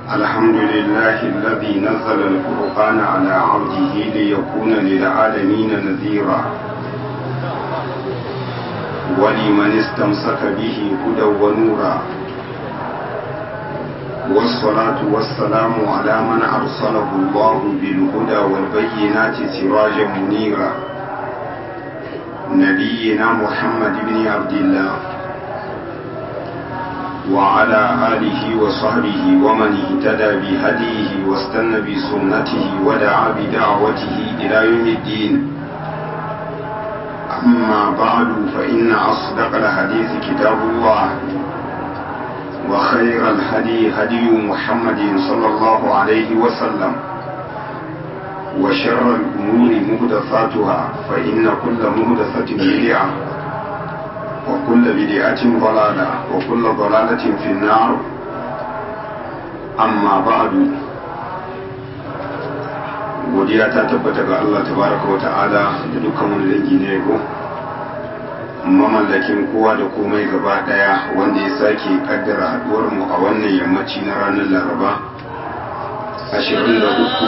الحمد لله الذي نزل الفرقان على عبده ليكون للعالمين نذيرا ولمن استمسك به هدى ونورا والصلاة والسلام على من أرسله الله بالهدى والبينات سراجا منيرا نبينا محمد بن عبد الله وعلى آله وصحبه ومن اهتدى بهديه واستنى بسنته ودعا بدعوته إلى يوم الدين أما بعد فإن أصدق الحديث كتاب الله وخير الهدي هدي محمد صلى الله عليه وسلم وشر الأمور مهدثاتها فإن كل مهدثة بدعة وكل بدعة ضلالة وكل ضلالة في النار أما بعد godiya ta tabbata ga Allah tabaraka wa ta'ala da dukkan wani dangi na yabo mamallakin kowa da komai gaba daya wanda ya sake kaddara haduwar mu a wannan yammaci na ranar laraba 23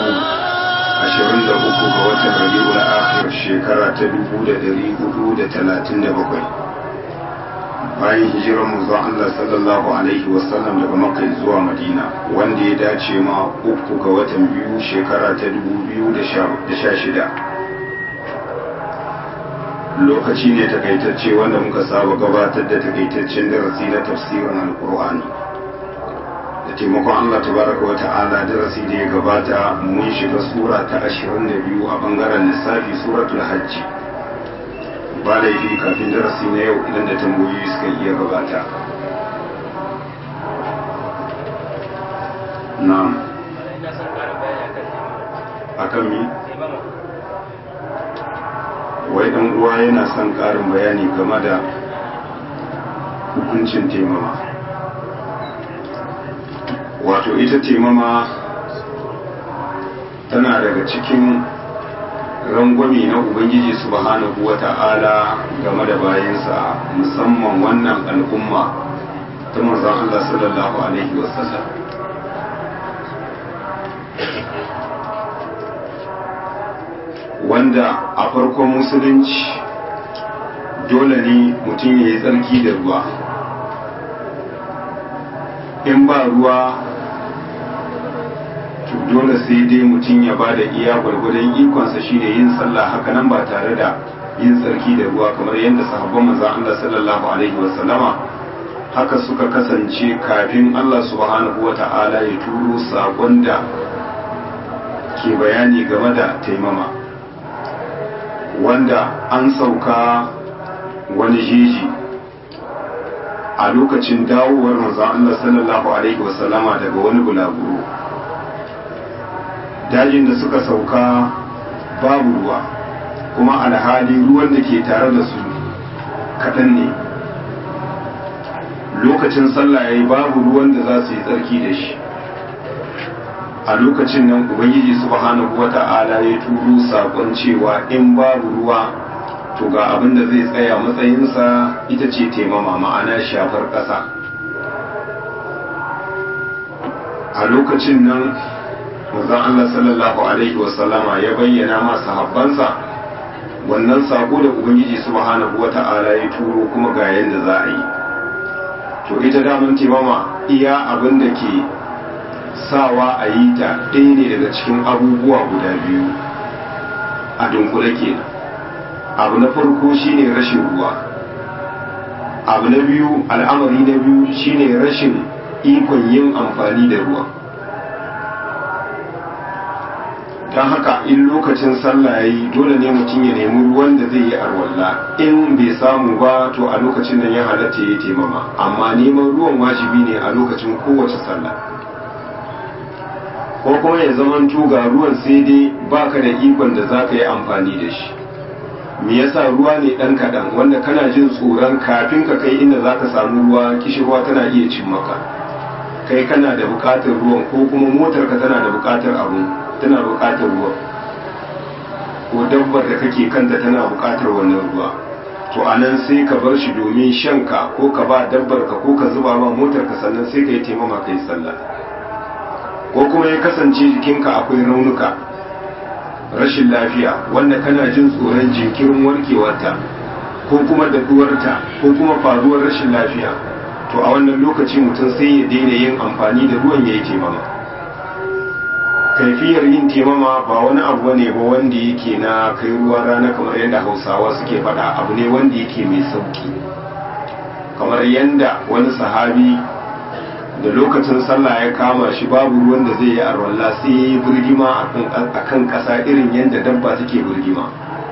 23 ga watan rabiul akhir shekara ta 1437 bayan hijirar manzo Allah sallallahu alaihi wasallam daga Makka zuwa Madina wanda ya dace ma uku ga watan biyu shekara ta 2016 lokaci ne takaitacce wanda muka saba gabatar da takaitaccen darasi na tafsirin alkur'ani da taimakon Allah tabaraka wa ta'ala darasi da ya gabata mun shiga sura ta 22 a bangaren lissafi suratul hajji ba laifi kafin darasi na yau idan da tambayoyi suka iya gabata na'am akan mi wai dan uwa yana son karin bayani game da hukuncin taimama wato ita taimama tana daga cikin rangwami na ubangiji subhanahu wa ta'ala game da bayansa musamman wannan al'umma ta manzon Allah sallallahu alaihi wasallam wanda a farkon musulunci dole ne mutum ya yi tsarki da ruwa in ba ruwa to dole sai dai mutum ya ba da iya gwargwadon ikonsa shine yin sallah haka nan ba tare da yin tsarki da ruwa kamar yadda sahabban manzon Allah sallallahu alaihi wasallama haka suka kasance kafin Allah subhanahu wata'ala ya turo sakon da ke bayani game da taimama wanda an sauka wani jeji a lokacin dawowar manzon Allah sallallahu alaihi wasallama daga wani bulaguro dajin da suka sauka babu ruwa kuma alhali ruwan da ke tare da su kaɗan ne lokacin sallah ya yi babu ruwan da za su yi tsarki da shi a lokacin nan ubangiji subhanahu wa ta'ala ya turo saƙon cewa in babu ruwa to ga abin da zai tsaya matsayinsa ita ce taimama ma'ana shafar ƙasa a lokacin nan manzon Allah sallallahu alaihi wasallama ya bayyana ma sahabbansa wannan sako da ubangiji subhanahu wata'ala ya turo kuma ga yanda za a yi to ita daman timama iya abin da ke sawa a yi ta ɗaya ne daga cikin abubuwa guda biyu a dunkule kenan abu na farko shine rashin ruwa abu na biyu al'amari na biyu shine rashin ikon yin amfani da ruwa don haka in lokacin sallah ya yi dole ne mutum ya nemi ruwan da zai yi arwalla in bai samu ba to a lokacin nan ya halatta ya taimama amma neman ruwan wajibi ne a lokacin kowace sallah ko kuma ya zaman ga ruwan sai dai baka da ikon da za ka yi amfani da shi me yasa ruwa ne ɗan kaɗan wanda kana jin tsoron kafin ka kai inda za ka samu ruwa kishirwa tana iya cin maka kai kana da buƙatar ruwan ko kuma motarka tana da buƙatar abu tana buƙatar ruwa ko dabbar da kake kanta tana buƙatar wannan ruwa to a nan sai ka bar shi domin shanka ko ka ba dabbar ka ko ka zuba ma motar ka sannan sai ka yi taimama ka yi sallah ko kuma ya kasance jikinka akwai raunuka rashin lafiya wanda kana jin tsoron jinkirin warkewarta ko kuma daɗuwarta ko kuma faruwar rashin lafiya to a wannan lokaci mutum sai ya daina yin amfani da ruwan ya yi taimama kaifiyar yin taimama ba wani abu ne ba wanda yake na kai ruwan rana kamar yadda hausawa suke faɗa abu ne wanda yake mai sauki kamar yadda wani sahabi da lokacin sallah ya kama shi babu ruwan da zai yi arwalla sai ya yi burgima a kan ƙasa irin yadda dabba take burgima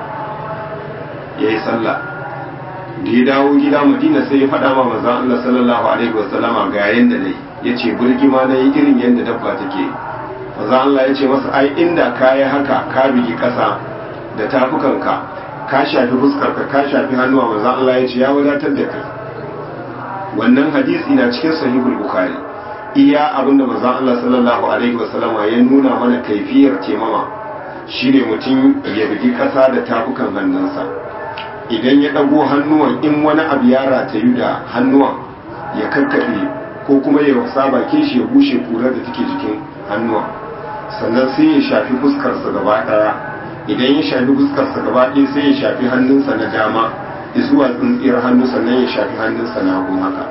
ya yi sallah da ya dawo gida madina sai ya faɗa ma manzan Allah sallallahu alaihi wasallama ga yadda na ya ce burgima na yi irin yadda dabba take manzan Allah ya ce masa ai inda ka yi haka ka bigi ƙasa da tafukanka ka shafi fuskarka ka shafi hannuwa manzan Allah ya ce ya wadatar da kai wannan hadisi na cikin sahihul bukhari iya abinda manzon Allah sallallahu alaihi wasallam ya nuna mana kaifiyar temama shine mutum ya bugi kasa da tafukan hannunsa idan ya dago hannuwan in wani abu ya ratayu da hannuwan ya karkaɗe ko kuma ya wasa bakin shi ya bushe kurar da take jikin hannuwan sannan sai ya shafi fuskarsa gaba ɗaya idan ya shafi fuskarsa gaba ɗaya sai ya shafi hannunsa na dama zuwa tsintsiyar hannu sannan ya shafi hannunsa na hagu haka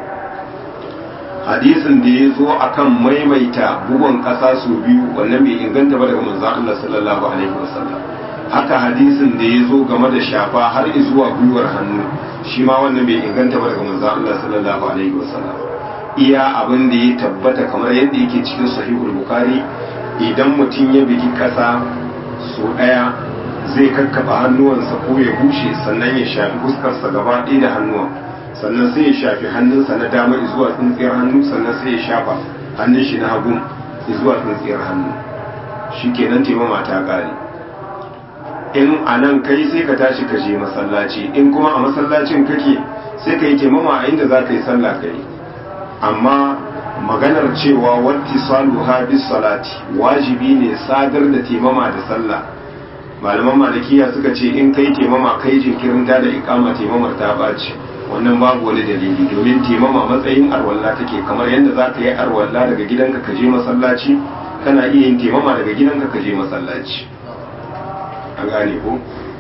hadisin da ya zo akan maimaita bugon ƙasa su biyu wannan bai inganta ba daga manzon Allah sallallahu alaihi wasallam haka hadisin da ya zo game da shafa har zuwa gwiwar hannu shi ma wannan bai inganta ba daga manzon Allah sallallahu alaihi wasallam iya abin da ya tabbata kamar yadda yake cikin sahihul bukhari idan mutum ya bigi ƙasa so ɗaya zai kakkaba hannuwansa ko ya bushe sannan ya shafi fuskarsa gaba ɗaya da hannuwan sannan sai ya shafi hannunsa na dama zuwa tsintsiyar hannu sannan sai ya shafa hannun shi na hagu zuwa tsintsiyar hannu shi kenan taimama ta ƙare in a nan kai sai ka tashi ka je masallaci in kuma a masallacin kake sai ka yi taimama a inda za ka yi sallah ka yi amma maganar cewa watti saluha bis salati wajibi ne sadar da taimama da sallah malaman malikiya suka ce in kai taimama kai jinkirin da da ikama taimamar ta baci wannan babu wani dalili domin taimama matsayin arwalla take kamar yadda za ka yi arwalla daga gidanka ka je masallaci kana iya yin taimama daga gidanka ka je masallaci an gane ko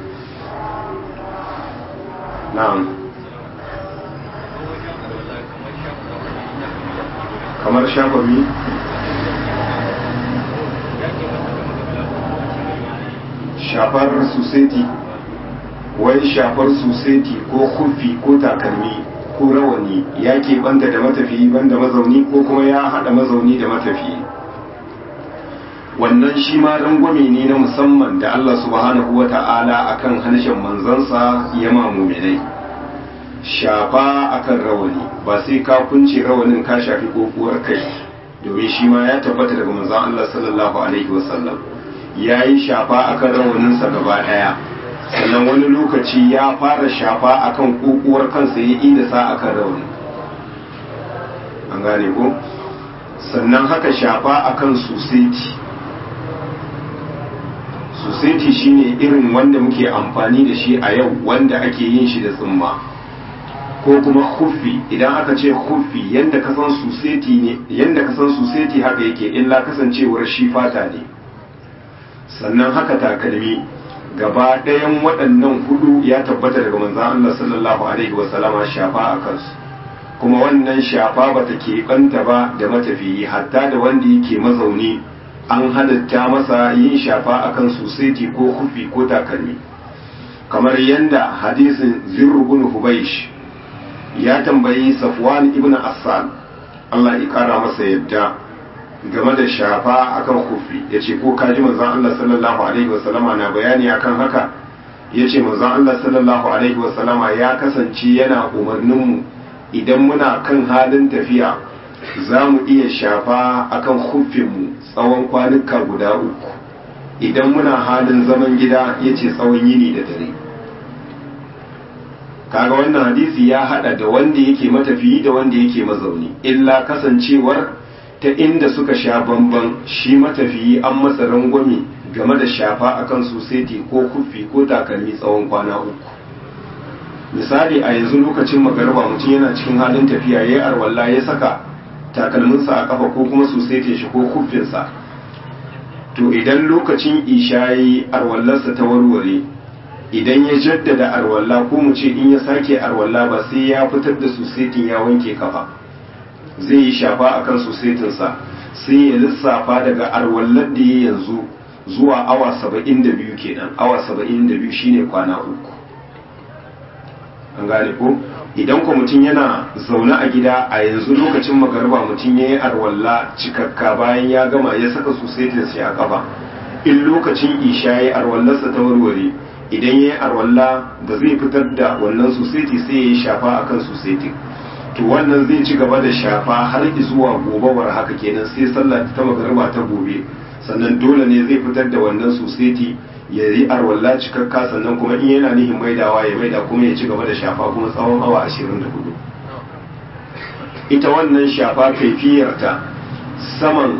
na'am kamar shafabi shafar suseti wai shafar suseti ko kufi ko takalmi ko rawani ya banta da matafiyi banda mazauni ko kuma ya haɗa mazauni da matafiyi wannan shi ma rangwame ne na musamman da Allah subhanahu wa ta'ala akan harshen manzansa ya muminai shafa akan rawani ba sai ka kunce rawanin ka shafi kokuwar kai domin shi ma ya tabbata daga manzon Allah sallallahu alaihi wasallam ya yi shafa akan rawaninsa gaba ɗaya sannan wani lokaci ya fara shafa akan kokuwar kansa ya ida sa akan rawani an gane ko sannan haka shafa akan suseti suseti shine irin wanda muke amfani da shi a yau wanda ake yin shi da tsumma ko kuma huffi idan aka ce huffi yanda ka san suseti ne yanda ka san suseti haka yake illa kasancewar shi fata ne sannan haka takalmi gaba ɗayan waɗannan hudu ya tabbata daga manzan Allah sallallahu alaihi wasallama shafa a kansu kuma wannan shafa ba ta keɓanta ba da matafiyi hatta da wanda yake mazauni an halatta masa yin shafa a kan suseti ko hufi ko takalmi kamar yadda hadisin zirrubun hubaish ya tambayi safwan ibn assan Allah ya kara masa yadda game da shafa akan kufi ya ce ko kaji manzan Allah sallallahu alaihi wasallama na bayani akan haka ya ce manzan Allah sallallahu alaihi wasallama ya kasance yana umarninmu idan muna kan halin tafiya za mu iya shafa akan kufinmu tsawon kwanuka guda uku idan muna halin zaman gida ya ce tsawon yini da dare kaga wannan hadisi ya hada da wanda yake matafiyi da wanda yake mazauni illa kasancewar ta inda suka sha bamban shi matafiyi an masa rangwame game da shafa akan suseti ko kufi ko takalmi tsawon kwana uku misali a yanzu lokacin magarba mutum yana cikin halin tafiya ya yi arwalla ya saka takalminsa a kafa ko kuma susetin shi ko kuffinsa to idan lokacin ishayi arwallarsa ta warware idan ya jaddada arwalla ko mu ce in ya sake arwalla ba sai ya fitar da susetin ya wanke kafa zai yi shafa akan susetinsa sai ya lissafa daga arwallar da ya yanzu zuwa awa saba'in da biyu kenan awa saba'in da biyu shine kwana uku an gane ko idan ko mutum yana zaune a gida a yanzu lokacin magarba mutum ya yi arwalla cikakka bayan ya gama ya saka susetin sai a kafa in lokacin isha ya yi arwallarsa ta warware idan ya yi arwalla da zai fitar da wannan suseti sai ya yi shafa akan susetin to wannan zai ci gaba da shafa har zuwa gobawar haka kenan sai sallah ta magarba ta gobe sannan dole ne zai fitar da wannan suseti ya yi arwalla cikakka sannan kuma in yana nihin maidawa ya maida kuma ya ci gaba da shafa kuma tsawon awa 24 ita wannan shafa kaifiyarta saman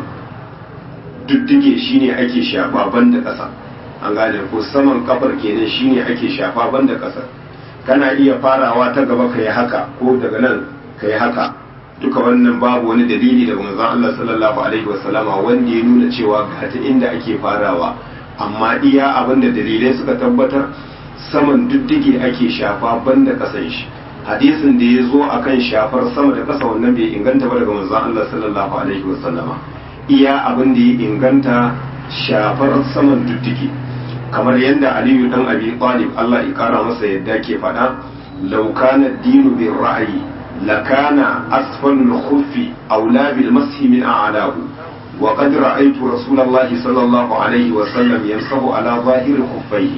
duddige shine ake shafa banda ƙasa an gane ko saman kafar kenan shine ake shafa banda ƙasa kana iya farawa ta gaba ka yi haka ko daga nan ka yi haka duka wannan babu wani dalili daga manzon Allah sallallahu alaihi wasallama wanda ya nuna cewa ga ta inda ake farawa amma iya abin da dalilai suka tabbatar saman duddige ake shafa banda kasan shi hadisin da ya zo akan shafar sama da kasa wannan bai inganta ba daga manzon Allah sallallahu alaihi wasallama iya abin da ya inganta shafar saman duddige kamar yadda Aliyu dan Abi Talib Allah ya kara masa yadda ke faɗa law kana dinu bir ra'yi lakana asfalul khuffi aula bil mashi min a'lahu وقد رأيت رسول الله صلى الله عليه وسلم يمسح على ظاهر خفيه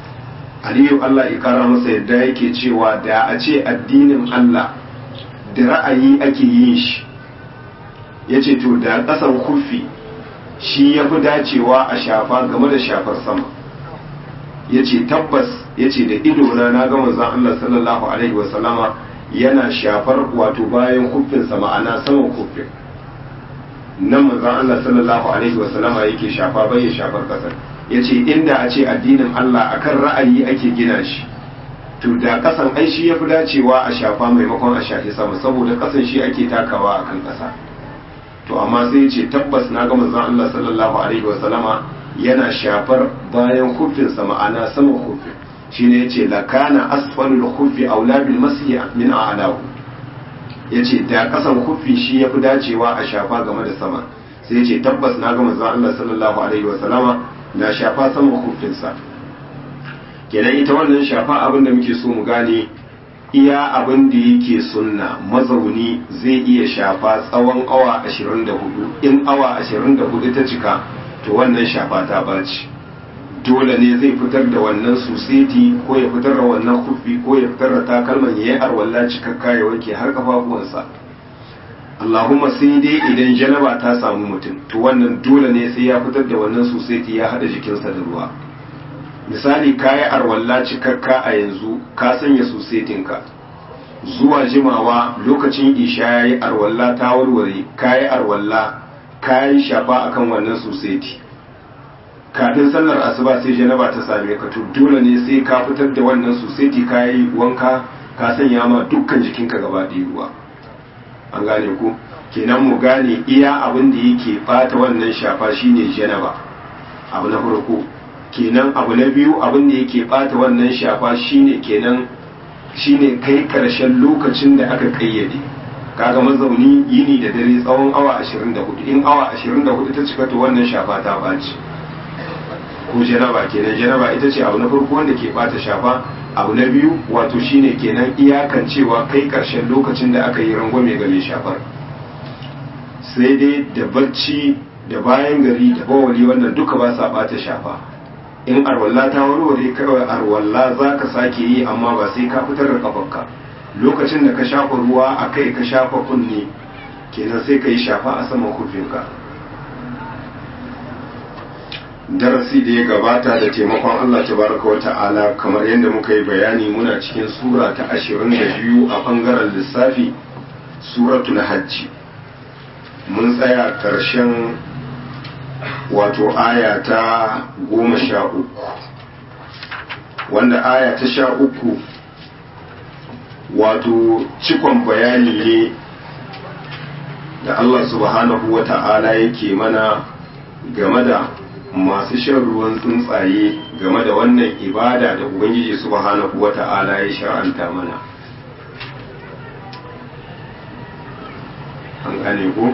Aliyu Allah ya kara masa yadda yake cewa da a ce addinin Allah da ra'ayi ake yin shi ya ce to da ƙasan kufi shi ya fi dacewa a shafa game da shafar sama ya ce tabbas ya ce da idona na ga manzon Allah sallallahu alaihi wasallama yana shafar wato bayan kufinsa ma'ana saman kufin nan manzon Allah sallallahu alaihi wasallama yake shafa bai ya shafar kasar yace inda a ce addinin Allah akan ra'ayi ake gina shi to da kasan ai shi yafi dacewa a shafa maimakon a shafi sama saboda kasan shi ake takawa akan kasa to amma sai yace tabbas na ga manzon Allah sallallahu alaihi wasallama yana shafar bayan kufin sa ma'ana saman kufin shine yace lakana asfalul khufi aula bil masih min a'lahu ya ce da kasan kufi shi ya fi dacewa a shafa game da sama sai ya ce tabbas na ga manzon Allah sallallahu alaihi wa sallama na shafa sama kufinsa kenan ita wannan shafa abin da muke so mu gane iya abin da yake sunna mazauni zai iya shafa tsawon awa 24 in awa 24 ta cika to wannan shafa ta baci dole ne zai fitar da wannan suseti ko ya fitar da wannan kufi ko ya fitar da takalman ya yi arwalla cikakka ya wanke har kafafuwansa Allahumma sai dai idan janaba ta samu mutum to wannan dole ne sai ya fitar da wannan suseti ya hada jikinsa da ruwa misali ka yi arwalla cikakka a yanzu ka sanya susetinka zuwa jimawa lokacin isha ya yi arwalla ta warware ka yi arwalla ka yi shafa akan wannan suseti kafin sallar asuba sai janaba ta same ka to dole ne sai ka fitar da wannan suseti ka yi wanka ka sanya ma dukkan jikinka gaba ɗaya ruwa an gane ku kenan mu gane iya abin da yake bata wannan shafa shine janaba abu na farko kenan abu na biyu abin da yake bata wannan shafa shine kenan shine kai karshen lokacin da aka kayyade kaga mazauni yini da dare tsawon awa 24 in awa 24 ta cika to wannan shafa ta baci ko janaba kenan janaba ita ce abu na farko wanda ke bata shafa abu na biyu wato shine kenan iyakan cewa kai karshen lokacin da aka yi rangwame ga mai shafar sai dai da bacci da bayan gari da bawali wannan duka ba sa bata shafa in arwalla ta warware kawai arwalla za ka sake yi amma ba sai ka fitar da kafarka lokacin da ka shafa ruwa a kai ka shafa kunne kenan sai ka yi shafa a saman kufinka darasi da ya gabata da taimakon Allah tabaraka wa ta'ala kamar yadda muka yi bayani muna cikin sura ta ashirin da biyu a bangaren lissafi suratul hajji mun tsaya ƙarshen wato aya ta goma sha uku wanda aya ta sha uku wato cikon bayani ne da Allah subhanahu wa ta'ala yake mana game da masu shan ruwan tsuntsaye game da wannan ibada da ubangiji subhanahu wa ta'ala ya shar'anta mana an gane ko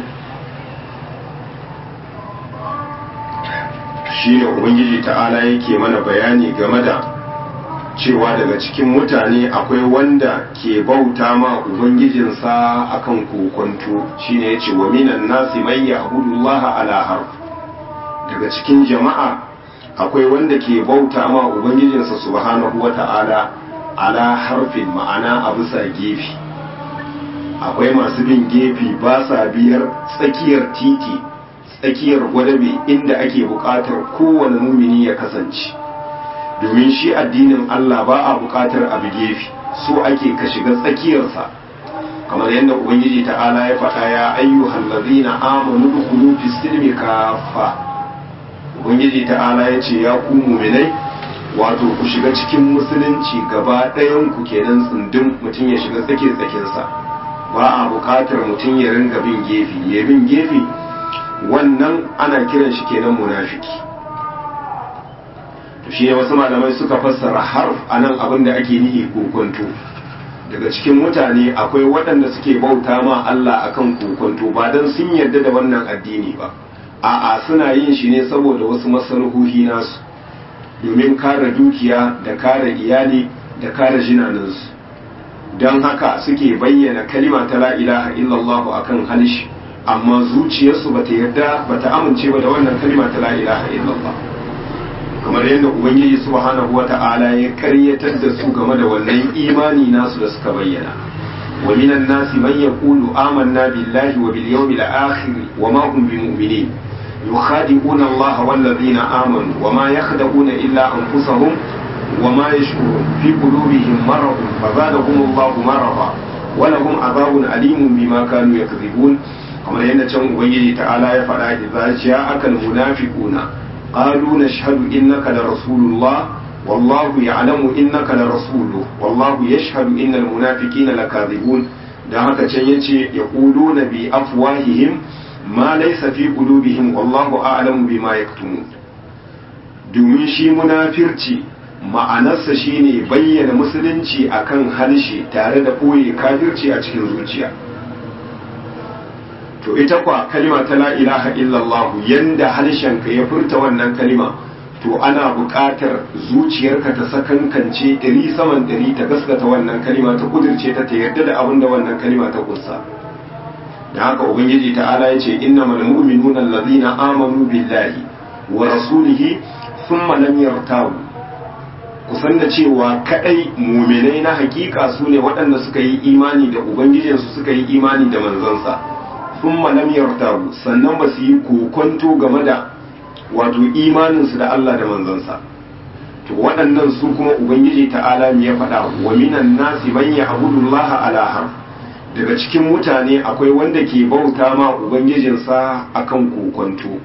shi ne ubangiji ta'ala yake mana bayani game da cewa daga cikin mutane akwai wanda ke bauta ma ubangijinsa akan kokonto shine yace wa minan nasi man ya'budullaha ala harf daga cikin jama'a akwai wanda ke bauta ma ubangijinsa subhanahu wata'ala ala harfin ma'ana a bisa gefe akwai masu bin gefe ba sa biyar tsakiyar titi tsakiyar gwadabe inda ake buƙatar kowane mumini ya kasance domin shi addinin Allah ba a buƙatar abu gefe so ake ka shiga tsakiyarsa kamar yadda ubangiji ta'ala ya faɗa ya ayyuhal ladzina amanu dukhulu fis silmi kaffa ubangiji ta'ala ya ce ya ku mu'minai wato ku shiga cikin musulunci gaba ɗayan ku kenan tsundum mutum ya shiga tsake tsakinsa ba a buƙatar mutum ya ringa bin gefe ya bin gefe wannan ana kiran shi kenan munafiki to shi ne wasu malamai suka fassara harf anan abin da ake nihi kokonto daga cikin mutane akwai waɗanda suke bauta ma Allah akan kokonto ba dan sun yarda da wannan addini ba a'a suna yin shi ne saboda wasu masaruhuhi nasu domin kare dukiya da kare iyali da kare jinaninsu don haka suke bayyana kalima ta la ilaha illallah akan halishi amma zuciyarsu bata yarda bata amince ba da wannan kalima ta la ilaha illallah kamar yadda ubangiji subhanahu wata'ala ya karyatar da su game da wannan imani nasu da suka bayyana wa minan nasi man yaqulu amanna billahi wa bil yawmil akhir wa ma hum bimu'minin yukhadi'una Allah wal ladina amanu wa ma yakhda'una illa anfusahum wa ma yashkurun fi qulubihim marad fazadahum Allah marada wa lahum adhabun alimun bima kanu yakdhibun kamar yadda can ubangiji ta'ala ya faɗa idza ja'aka al-munafiquna qalu nashhadu innaka la rasulullah wallahu ya'lamu innaka la rasuluhu wallahu yashhadu innal munafiqina lakadhibun dan haka can yace yaquluna bi afwahihim ma laysa fi qulubihim wallahu a'lamu bima yaktumun domin shi munafirci ma'anarsa shine bayyana musulunci akan harshe tare da ɓoye kafirci a cikin zuciya to ita kwa kalima ta la ilaha illallah yanda harshenka ya furta wannan kalima to ana buƙatar zuciyarka ta sakankance ɗari saman ɗari ta gaskata wannan kalima ta kudirce ta ta yarda da abin da wannan kalima ta kunsa da haka ubangiji ta'ala ya ce innamal mu'minuna allazina amanu billahi wa rasulihi thumma lam yartabu kusan da cewa kadai muminai na hakika su ne waɗanda suka yi imani da ubangijinsu suka yi imani da manzansa sun lam yartabu sannan ba su yi kokonto game da wato imaninsu da Allah da manzansa to waɗannan su kuma ubangiji ta'ala ya faɗa wa minan nasi man ya'budu Allah ala harf daga cikin mutane akwai wanda ke bauta ma ubangijinsa akan kokonto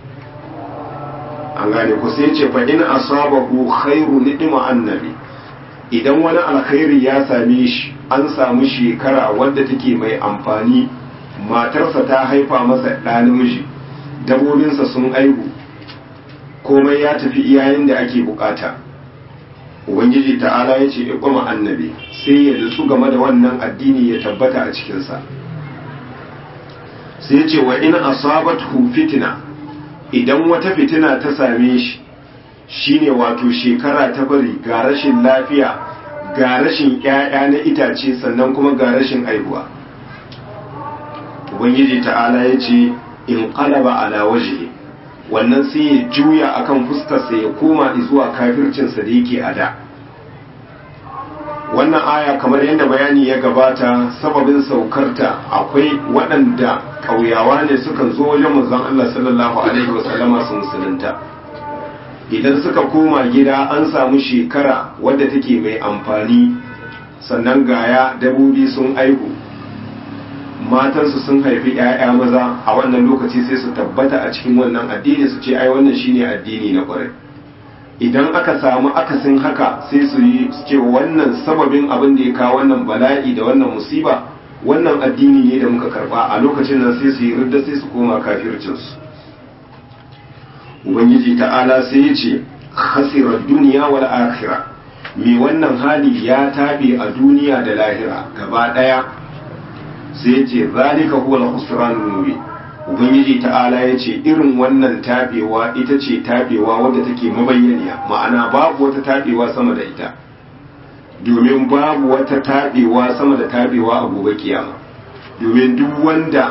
an gane ku sai ce fa in asabahu khairu nidima annabi idan wani alkhairi ya same shi an samu shekara wadda take mai amfani matarsa ta haifa masa ɗa namiji dabobinsa sun aihu komai ya tafi iyayen da ake bukata ubangiji ta'ala ya ce iqama annabi sai ya nutsu game da wannan addini ya tabbata a cikinsa sai ya ce wa in asabathu fitna idan wata fitina ta same shi shine wato shekara ta bari ga rashin lafiya ga rashin ƴaƴa na itace sannan kuma ga rashin aihuwa ubangiji ta'ala ya ce in qalaba ala wajhi wannan sai ya juya akan fuskarsa ya koma zuwa kafircinsa da yake a da wannan aya kamar yadda bayani ya gabata sababin saukarta akwai waɗanda ƙauyawa ne sukan zo wajen manzon Allah sallallahu alaihi wasallama su musulunta idan suka koma gida an samu shekara wadda take mai amfani sannan gaya dabobi sun aihu matansu sun haifi 'ya'ya maza a wannan lokaci sai su tabbata a cikin wannan addini su ce ai wannan shine addini na ƙwarai idan aka samu akasin haka sai su yi ce wannan sababin abin da ya kawo wannan bala'i da wannan musiba wannan addini ne da muka karba a lokacin nan sai su yi ridda sai su koma kafircinsu ubangiji ta'ala sai ya ce khasirar duniya wal akhira mai wannan hali ya tabe a duniya da lahira gaba daya sai ya ce zalika huwa al-khusranul mubin ubangiji ta'ala ya ce irin wannan tabewa ita ce tabewa wadda take mabayyaniya ma'ana babu wata tabewa sama da ita domin babu wata tabewa sama da tabewa a gobe kiyama domin duk wanda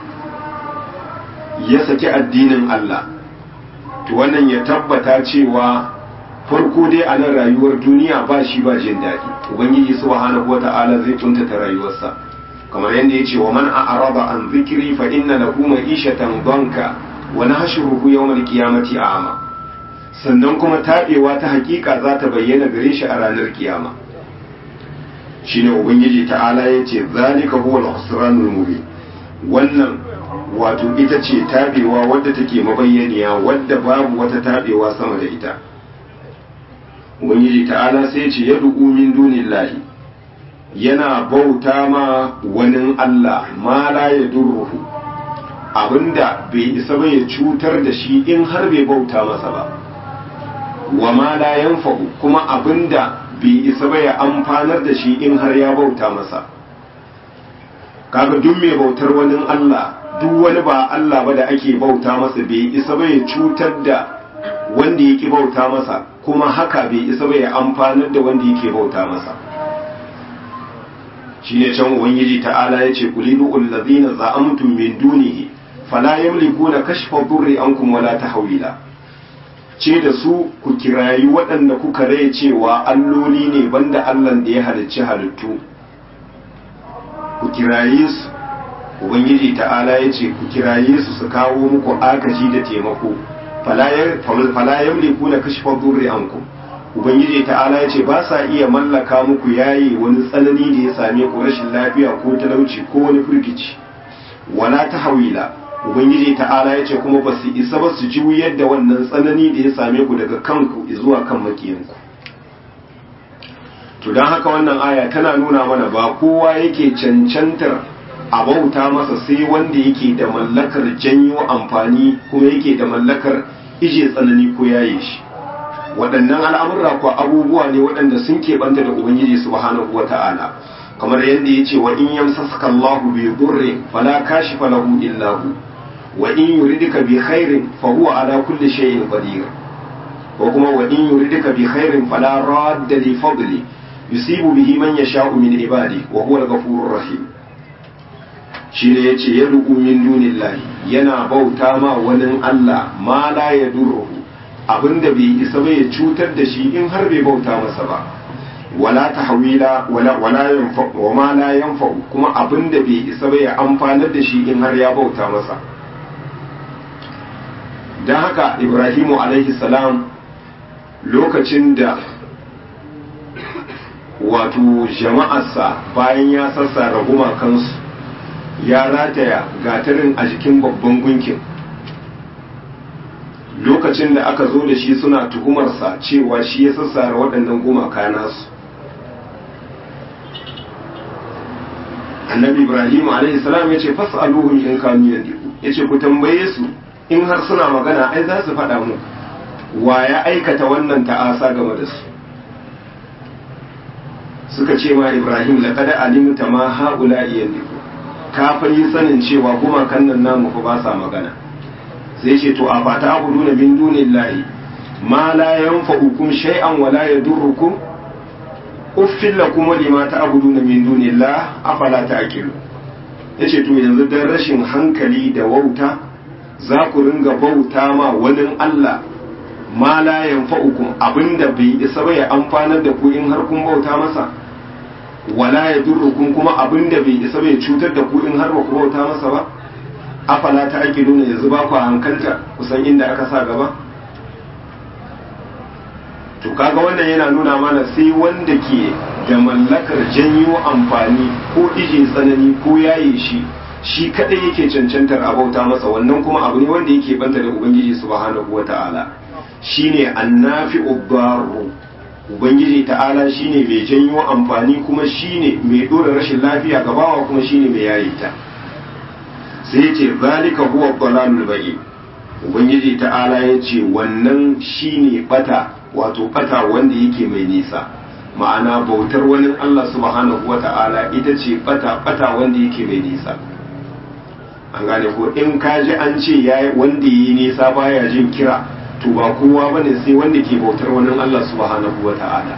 ya saki addinin Allah to wannan ya tabbata cewa farko dai a nan rayuwar duniya ba shi ba jin daɗi ubangiji subhanahu wata'ala zai tuntata rayuwarsa kamar yadda ya ce wa man a'rada an zikri fa inna lahu ma'ishatan danka wa nahshuruhu yawmal qiyamati a'ma sannan kuma tabewa ta hakika za ta bayyana gare shi a ranar kiyama shine ubangiji ta'ala ya ce zalika huwa al-khusranul mubin wannan wato ita ce tabewa wadda take mabayyaniya wadda babu wata tabewa sama da ita ubangiji ta'ala sai ce ya du'u min dunillahi yana bauta ma wani Allah ma la ya durruhu abinda bai isa ba ya cutar da shi in har bai bauta masa ba wa ma la yanfa'u kuma abinda bai isa ba ya amfanar da shi in har ya bauta masa kaga duk mai bautar wani Allah duk wani ba Allah ba da ake bauta masa bai isa ba ya cutar da wanda yake bauta masa kuma haka bai isa ba ya amfanar da wanda yake bauta masa shi ne can ubangiji ta'ala ya ce kulidu allazina za'amtum min dunihi fala yamlikuna kashfa durri ankum wala tahwila ce da su ku kirayi waɗanda kuka rai cewa alloli ne banda Allah da ya halicci halittu ku kiraye su ubangiji ta'ala ya ce ku kiraye su su kawo muku agaji da taimako fala yamliku na kashfa durri ankum ubangiji ta'ala ya ce ba sa iya mallaka muku yayi wani tsanani da ya same ku rashin lafiya ko talauci ko wani firgici wala tahwila ubangiji ta'ala ya ce kuma ba su isa ba su juyar da wannan tsanani da ya same ku daga kanku zuwa kan makiyanku to don haka wannan aya tana nuna mana ba kowa yake cancantar a bauta masa sai wanda yake da mallakar janyo amfani kuma yake da mallakar ije tsanani ko yaye shi waɗannan al'amurra ko abubuwa ne waɗanda sun keɓanta da ubangiji subhanahu wata'ala kamar yadda ya ce wa in yamsaska Allahu bi durrin fala kashifa lahu illa hu wa in yuridika bi khairin fa huwa ala kulli shay'in qadir ko kuma wa in yuridika bi khairin fala radda li fadli yusibu bihi man yasha'u min ibadi wa huwa al-ghafurur rahim shi ne ya ce ya ruku min dunillahi yana bauta ma wani Allah ma la ya durruhu abinda bai isa bai ya cutar da shi in har bai bauta masa ba wala tahwila wala wala yanfa wa ma la yanfa kuma abinda bai isa bai ya amfanar da shi in har ya bauta masa dan haka Ibrahimu alaihi salam lokacin da wato jama'arsa bayan ya sassara gumakansu ya rataya gatarin a jikin babban gunkin lokacin da aka zo da shi suna tuhumarsa cewa shi ya sassara waɗannan gumaka nasu annabi ibrahim salam ya ce fas'aluhum in kanu yandiku ya ce ku tambaye su in har suna magana ai za su faɗa mu wa ya aikata wannan ta'asa game da su suka ce ma ibrahim laqad alimta ma haula yandiku ka fa yi sanin cewa gumakan nan namu fa ba sa magana sai ce to a fata abudu na min dunillahi ma la yanfa'ukum shay'an wa la yadurrukum uffil lakum wa lima ta'buduna min dunillah afala ta'qilu yace to yanzu dan rashin hankali da wauta za ku ringa bauta ma wani Allah ma la yanfa'ukum abinda bai isa ba ya amfanar da ku in har kun bauta masa wala ya durrukum kuma abin da bai isa bai cutar da ku in har ba ku bauta masa ba afala ta ake nuna yanzu ba ku hankalta kusan inda aka sa gaba to kaga wannan yana nuna mana sai wanda ke da mallakar janyo amfani ko ije tsanani ko yaye shi shi kadai yake cancantar a bauta masa wannan kuma abu ne wanda yake banta da ubangiji subhanahu wata'ala shine annafi'u darru ubangiji ta'ala shine mai janyo amfani kuma shine mai dora rashin lafiya ga bawa kuma shine mai yayi ta sai ce zalika huwa dalalul ba'i ubangiji ta'ala ya ce wannan shine bata wato bata wanda yake mai nisa ma'ana bautar wani Allah subhanahu wa ta'ala ita ce bata bata wanda yake mai nisa an gane ko in ka ji an ce ya wanda yi nisa baya jin kira to ba kowa bane sai wanda ke bautar wani Allah subhanahu wa ta'ala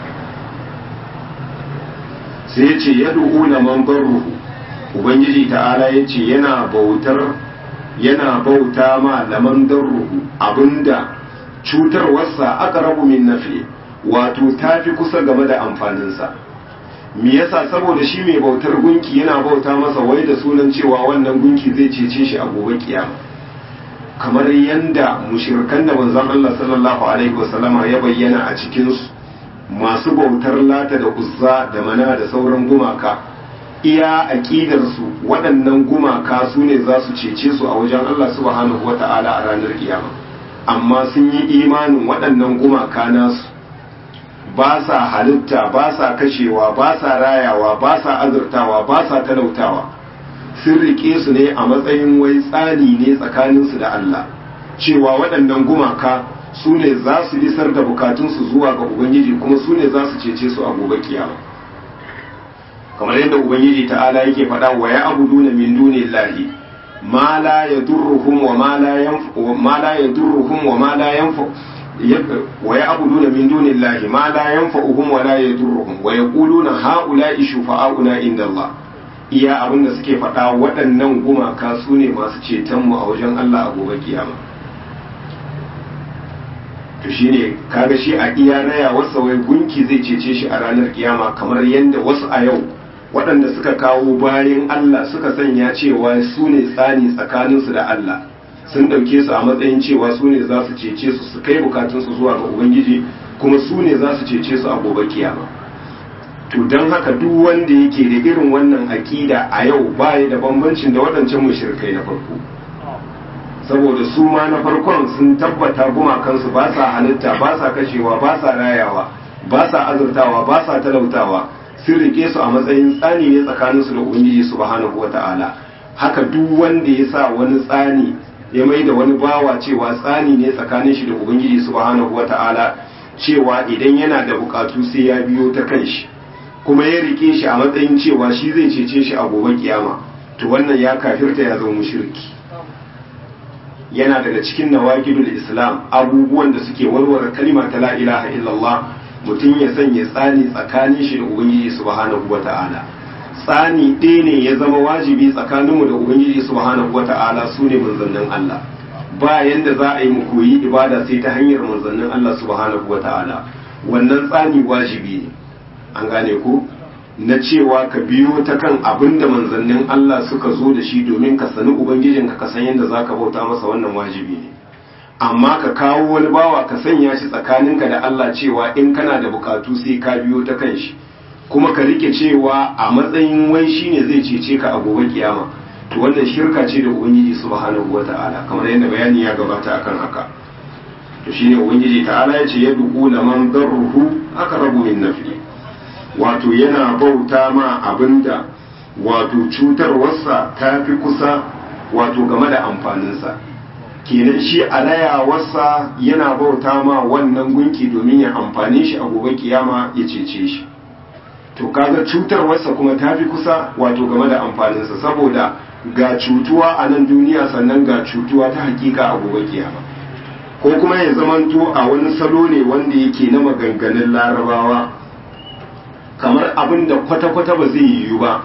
sai ya ce ya na man barruhu ubangiji ta'ala ya ce yana bautar yana bauta ma laman darruhu abinda cutarwarsa aka rabu min nafi wato ta fi kusa game da amfaninsa me yasa saboda shi mai bautar gunki yana bauta masa wai da sunan cewa wannan gunki zai cece shi a gobe kiyama kamar yanda mushrikan da manzon Allah sallallahu alaihi wasallama ya bayyana a cikin su masu bautar lata da uzza da mana da sauran gumaka iya aqidar su waɗannan gumaka su ne za su cece su a wajen Allah subhanahu wata'ala a ranar kiyama amma sun yi imanin waɗannan gumaka nasu ba sa halitta ba sa kashewa ba sa rayawa ba sa azurtawa ba sa talautawa sun rike su ne a matsayin wai tsani ne tsakaninsu da Allah cewa waɗannan gumaka su ne za su isar da bukatunsu zuwa ga Ubangiji kuma su ne za su cece su a gobe kiyama kamar yadda Ubangiji ta'ala yake faɗa wa ya abudu na min dunillahi ma la yadurruhum wa ma la yanfa ma la yadurruhum wa ma la yanfa wa ya'buduna min dunillahi ma la yanfa'uhum wa la yadurruhum wa yaquluna ha'ula'i shufa'auna inda Allah iya abin da suke faɗa waɗannan gumaka su ne masu ceton mu a wajen Allah a gobe kiyama to shine kaga shi a iya raya wasa wai gunki zai cece shi a ranar kiyama kamar yadda wasu a yau waɗanda suka kawo bayan Allah suka sanya cewa su ne tsani tsakaninsu da Allah sun ɗauke su a matsayin cewa su ne za su cece su su kai bukatunsu zuwa ga Ubangiji kuma su ne za su cece su a gobe kiyama to don haka duk wanda yake da irin wannan aƙida a yau baya da bambancin da waɗancan mushrikai na farko saboda su ma na farkon sun tabbata gumakansu ba sa halitta ba sa kashewa ba sa rayawa ba sa azurtawa ba sa talautawa sun rike su a matsayin tsani ne tsakaninsu da ubangiji subhanahu wata'ala haka duk wanda ya sa wani tsani ya mai da wani bawa cewa tsani ne tsakanin shi da ubangiji subhanahu wata'ala cewa idan yana da bukatu sai ya biyo ta kan shi kuma ya rike shi a matsayin cewa shi zai cece shi a gobe kiyama to wannan ya kafirta ya zama mushriki yana daga cikin nawaqidul islam abubuwan da suke warware kalima ta la ilaha illallah mutum ya sanya tsani tsakanin shi da ubangiji subhanahu wata'ala tsani ɗaya ne ya zama wajibi tsakaninmu da ubangiji subhanahu wata'ala su ne manzannin Allah ba yanda za a yi mu koyi ibada sai ta hanyar manzannin Allah subhanahu wata'ala wannan tsani wajibi ne an gane ko na cewa ka biyo ta kan abin da manzannin Allah suka zo da shi domin ka sani ubangijinka ka san yadda za ka bauta masa wannan wajibi ne amma ka kawo wani bawa ka sanya shi tsakaninka da Allah cewa in kana da bukatu sai ka biyo ta kan shi kuma ka rike cewa a matsayin wai shine zai cece ka a gobe kiyama to wannan shirka ce da ubangiji subhanahu wata'ala kamar yadda bayani ya gabata akan haka to shine ubangiji ta'ala ya ce yad'u laman darruhu aqrabu min nafi wato yana bauta ma abinda wato cutarwarsa ta fi kusa wato game da amfaninsa kenan shi alayawarsa yana bauta ma wannan gunki domin ya amfane shi a gobe kiyama ya cece shi to kaga cutarwarsa kuma ta fi kusa wato game da amfaninsa saboda ga cutuwa a nan duniya sannan ga cutuwa ta hakika a gobe kiyama ko kuma ya zamanto a wani salo ne wanda yake na maganganun larabawa kamar abin da kwata-kwata ba zai yiwu ba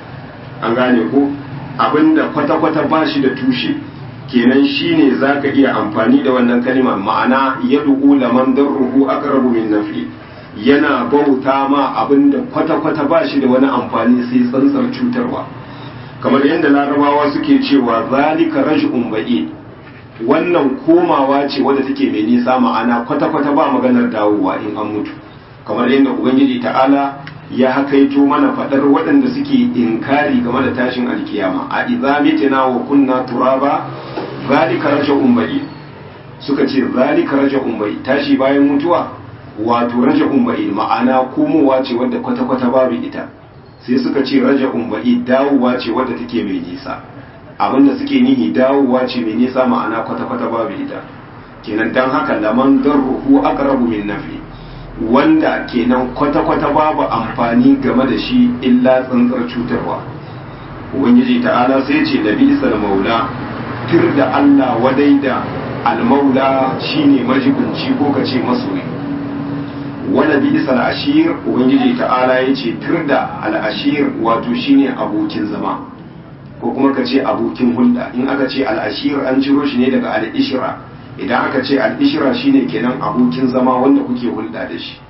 an gane ko abin da kwata-kwata ba shi da tushe kenan shi ne za ka iya amfani da wannan kalima ma'ana ya duku laman don ruhu a karabu min nafi yana bauta ma abin da kwata-kwata ba shi da wani amfani sai tsantsar cutarwa kamar yadda larabawa suke cewa zalika raj'un ba'i wannan komawa ce wadda take mai nisa ma'ana kwata-kwata ba maganar dawowa in an mutu kamar yadda ubangiji ta'ala ya hakaito mana fadar waɗanda suke inkari game da tashin alkiyama a idza mitina wa kunna turaba zalika raja'un ba'i suka ce zalika raja'un ba'i tashi bayan mutuwa wato raja'un ba'id ma'ana komowa ce wadda kwata-kwata babu ita sai suka ce raja'un ba'id dawowa ce wadda take mai nisa abinda suke nihi dawowa ce mai nisa ma'ana kwata-kwata babu ita kenan dan haka laman darruhu aqrabu min nafi wanda kenan kwata-kwata babu amfani game da shi illa tsantsar cutarwa ubangiji ta'ala sai ce da bisal maula tir da Allah wadai da almaula shine majibunci ko kace masoyi wala bisal ashir ubangiji ta'ala yace tir da al-ashir wato shine abokin zama ko kuma kace abokin hulɗa in aka ce al-ashir an ciro shi ne daga al-ishra idan aka ce al-ishra shine kenan abokin zama wanda kuke hulɗa da shi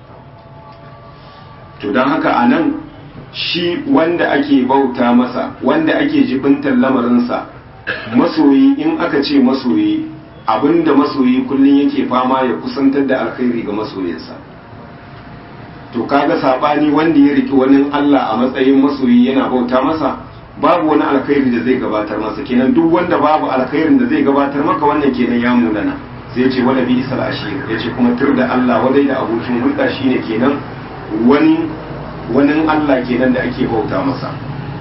to don haka anan shi wanda ake bauta masa wanda ake jibintar lamarinsa masoyi in aka ce masoyi abinda masoyi kullum yake fama ya kusantar da alkhairi ga masoyinsa to kaga sabani wanda ya riki wani Allah a matsayin masoyi yana bauta masa babu wani alkhairi da zai gabatar masa kenan duk wanda babu alkhairin da zai gabatar maka wannan kenan ya munana sai ce wala bi isal ashir yace kuma tur da Allah wadai da abokin hulɗa shine kenan wani wani Allah kenan da ake bauta masa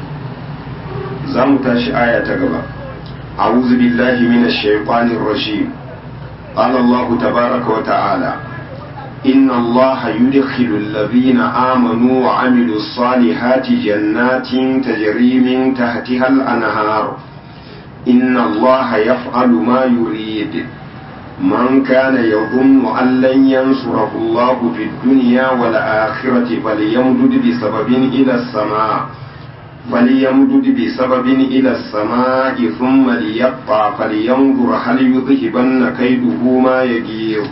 za mu tashi aya ta gaba a'udhu billahi minash shaitanir rajim qala Allah tabaaraka wa ta'ala inna Allah yudkhilu alladhina amanu wa 'amilus salihati jannatin tajri min tahtiha al-anhar inna Allah yaf'alu ma yurid من كان يظن أن لن ينصره الله في الدنيا والآخرة فليمدد بسبب إلى السماء فليمدد بسبب إلى السماء ثم ليقطع فلينظر هل يذهبن كيده ما يجير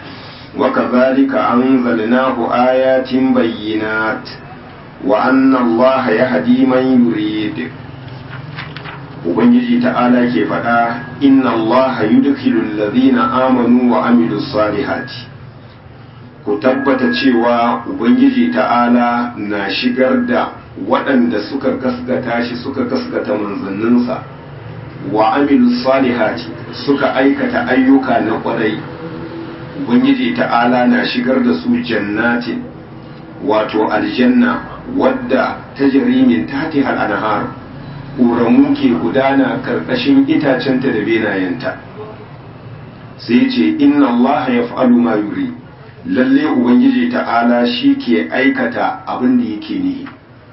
وكذلك أنزلناه آيات بينات وأن الله يهدي من يريد ubangiji ta'ala ke faɗa inna Allah yudkhilu alladhina amanu wa amilus salihati ku tabbata cewa ubangiji ta'ala na shigar da waɗanda suka gasgata shi suka gasgata manzanninsa wa amilus salihati suka aikata ayyuka na ƙwarai ubangiji ta'ala na shigar da su jannatin wato aljanna wadda ta jarimin tati anhar ƙoramu ke gudana ƙarƙashin itacenta da benayenta sai ce inna Allah ya fa'alu ma yuri lalle ubangiji ta'ala shi ke aikata abin da yake nihi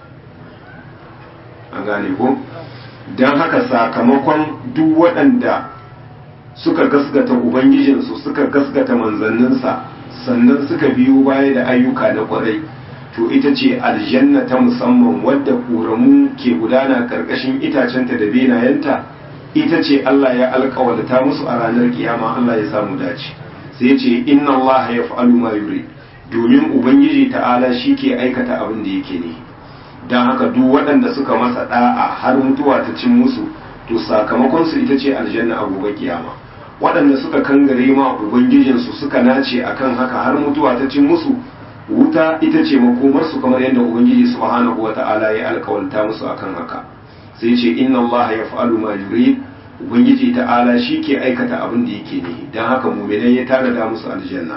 a gane ko don haka sakamakon duk waɗanda suka gasgata ubangijinsu suka gasgata manzanninsa sannan suka biyo baya da ayyuka na ƙwarai to ita ce aljanna ta musamman wadda ƙoramu ke gudana ƙarƙashin itacenta da benayenta ita ce Allah ya alƙawalta musu a ranar kiyama Allah ya samu dace sai ce inna Allah ya fa'alu ma yuri domin ubangiji ta'ala shi ke aikata abin da yake ne don haka duk waɗanda suka masa ɗa'a har mutuwa ta cin musu to sakamakon su ita ce aljanna a gobe kiyama waɗanda suka kangare ma ubangijinsu suka nace akan haka har mutuwa ta cin musu wuta ita ce makomarsu kamar yadda ubangiji subhanahu wata'ala ya alkawalta musu akan haka sai ce inna Allah ya fa'alu ma yurid ubangiji ta'ala shi ke aikata abin da yake ne don haka muminai ya tanada musu aljanna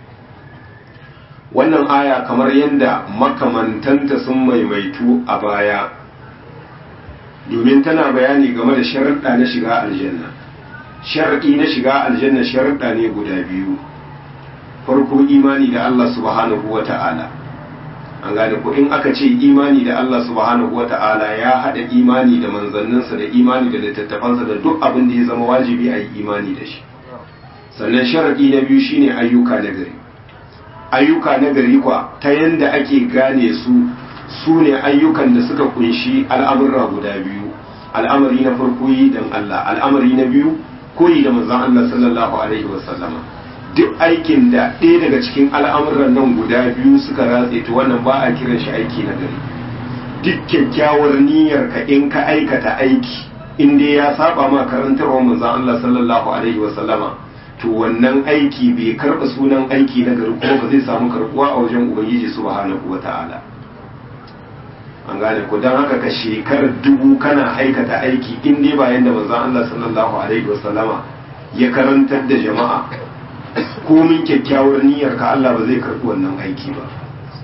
wannan aya kamar yadda makamantanta sun maimaitu a baya domin tana bayani game da sharaɗa na shiga aljanna sharaɗi na shiga aljanna sharaɗa ne guda biyu farko imani da Allah subhanahu wa ta'ala an gane ko in aka ce imani da Allah subhanahu wa ta'ala ya haɗa imani da manzanninsa da imani da littattafansa da duk abin da ya zama wajibi a yi imani da shi sannan sharaɗi na biyu shine ayyuka na gari ayyuka na gari kwa ta yanda ake gane su su ne ayyukan da suka kunshi al'amurra guda biyu al'amari na farko yi don Allah al'amari na biyu koyi da manzon Allah sallallahu alaihi wasallama duk aikin da ɗaya daga cikin al'amuran nan guda biyu suka ratse to wannan ba a kiran shi aiki na gari duk kyakkyawar niyyar ka in ka aikata aiki in dai ya saba ma karantarwar manzon Allah sallallahu alaihi wa sallama to wannan aiki bai karɓa sunan aiki na gari kuma ba zai samu karɓuwa a wajen ubangiji subhanahu wa ta'ala an gane ko don haka ka shekarar dubu kana aikata aiki in dai ba yanda manzon Allah sallallahu alaihi wa sallama ya karantar da jama'a komin kyakkyawar niyyar ka Allah ba zai karɓi wannan aiki ba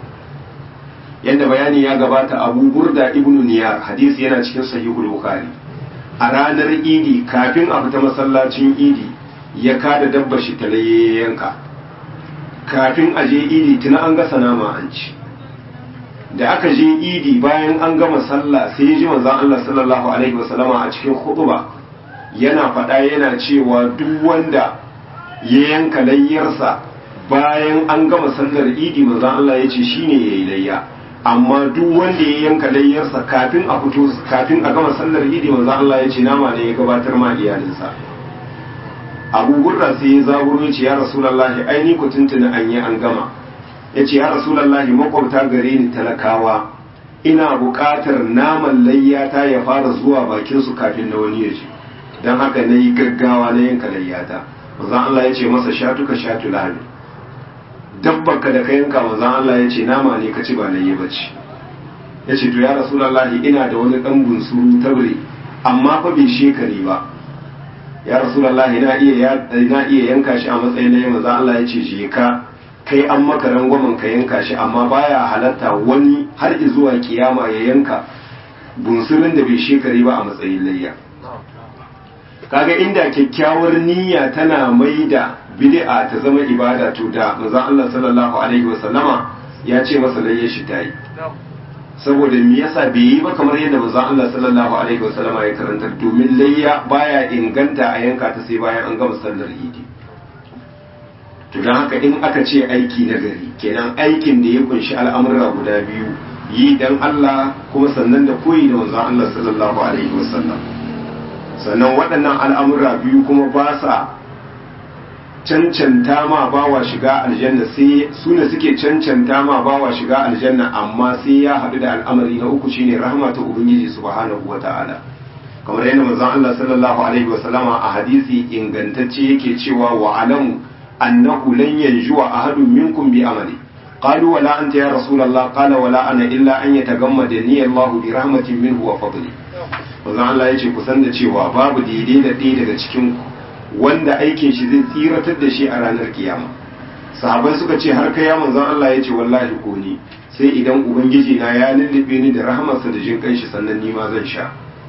yadda bayani ya gabata abu burda ibnu niyar hadisi yana cikin sahihul bukhari a ranar idi kafin a fita masallacin idi ya kada dabba shi ta yanka kafin a je idi tuna an gasa nama an ci da aka je idi bayan an gama sallah sai ya ji manzon Allah sallallahu alaihi wasallama a cikin khutba yana faɗa yana cewa duk wanda ya yanka layyarsa bayan an gama sallar idi manzon Allah ya ce shine yayi layya amma duk wanda ya yanka layyarsa kafin a fito kafin a gama sallar idi manzon Allah ya ce nama ne ya gabatar ma iyalinsa Abu Burra sai ya zaburo ya ce ya Rasulullahi ai ni ku tuntuna an yi an gama ya ce ya Rasulullahi makwabta gare ni talakawa ina buƙatar naman layyata ya fara zuwa bakin su kafin na wani ya ce don haka na yi gaggawa na yanka layyata manzon Allah ya ce masa shatuka shatu lahani dabbarka da ka yanka manzon Allah ya ce nama ne ka ci ba layye bace ya ce to ya rasulullahi ina da wani dan bunsuru tabre amma fa bai shekari ba ya rasulullahi na iya na iya yanka shi a matsayin layye manzon Allah ya ce je ka kai an maka rangwamen ka yanka shi amma baya halatta wani har zuwa kiyama ya yanka bunsurin da bai shekari ba a matsayin layya kaga inda kyakkyawar niyya tana mai da bid'a ta zama ibada to da manzon Allah sallallahu alaihi wasallama ya ce masa layya shi tayi saboda me yasa bai yi ba kamar yadda manzon Allah sallallahu alaihi wasallama ya karantar domin layya baya inganta a yanka ta sai bayan an gama sallar idi to dan haka in aka ce aiki na gari kenan aikin da ya kunshi al'amura guda biyu yi dan Allah kuma sannan da koyi da manzon Allah sallallahu alaihi wasallam sannan waɗannan al'amura biyu kuma ba sa cancanta ma bawa shiga aljanna sai su ne suke cancanta ma bawa shiga aljanna amma sai ya haɗu da al'amari na uku shine rahama ta ubangiji subhanahu wata'ala kamar yadda manzon Allah sallallahu alaihi wasallama a hadisi ingantacce yake cewa wa alamu annahu lan yanjuwa ahadun minkum bi amali قالوا ولا أنت يا رسول الله قال ولا أنا إلا أن يتغمدني الله برحمة منه وفضله manzon Allah ya ce kusan da cewa babu daidai da ɗaya daga cikin wanda aikin shi zai tsiratar da shi a ranar kiyama sahabai suka ce har kai ya manzon Allah ya ce wallahi ko ni sai idan ubangiji na ya lullube ni da rahamarsa da jin kanshi sannan ni ma zan sha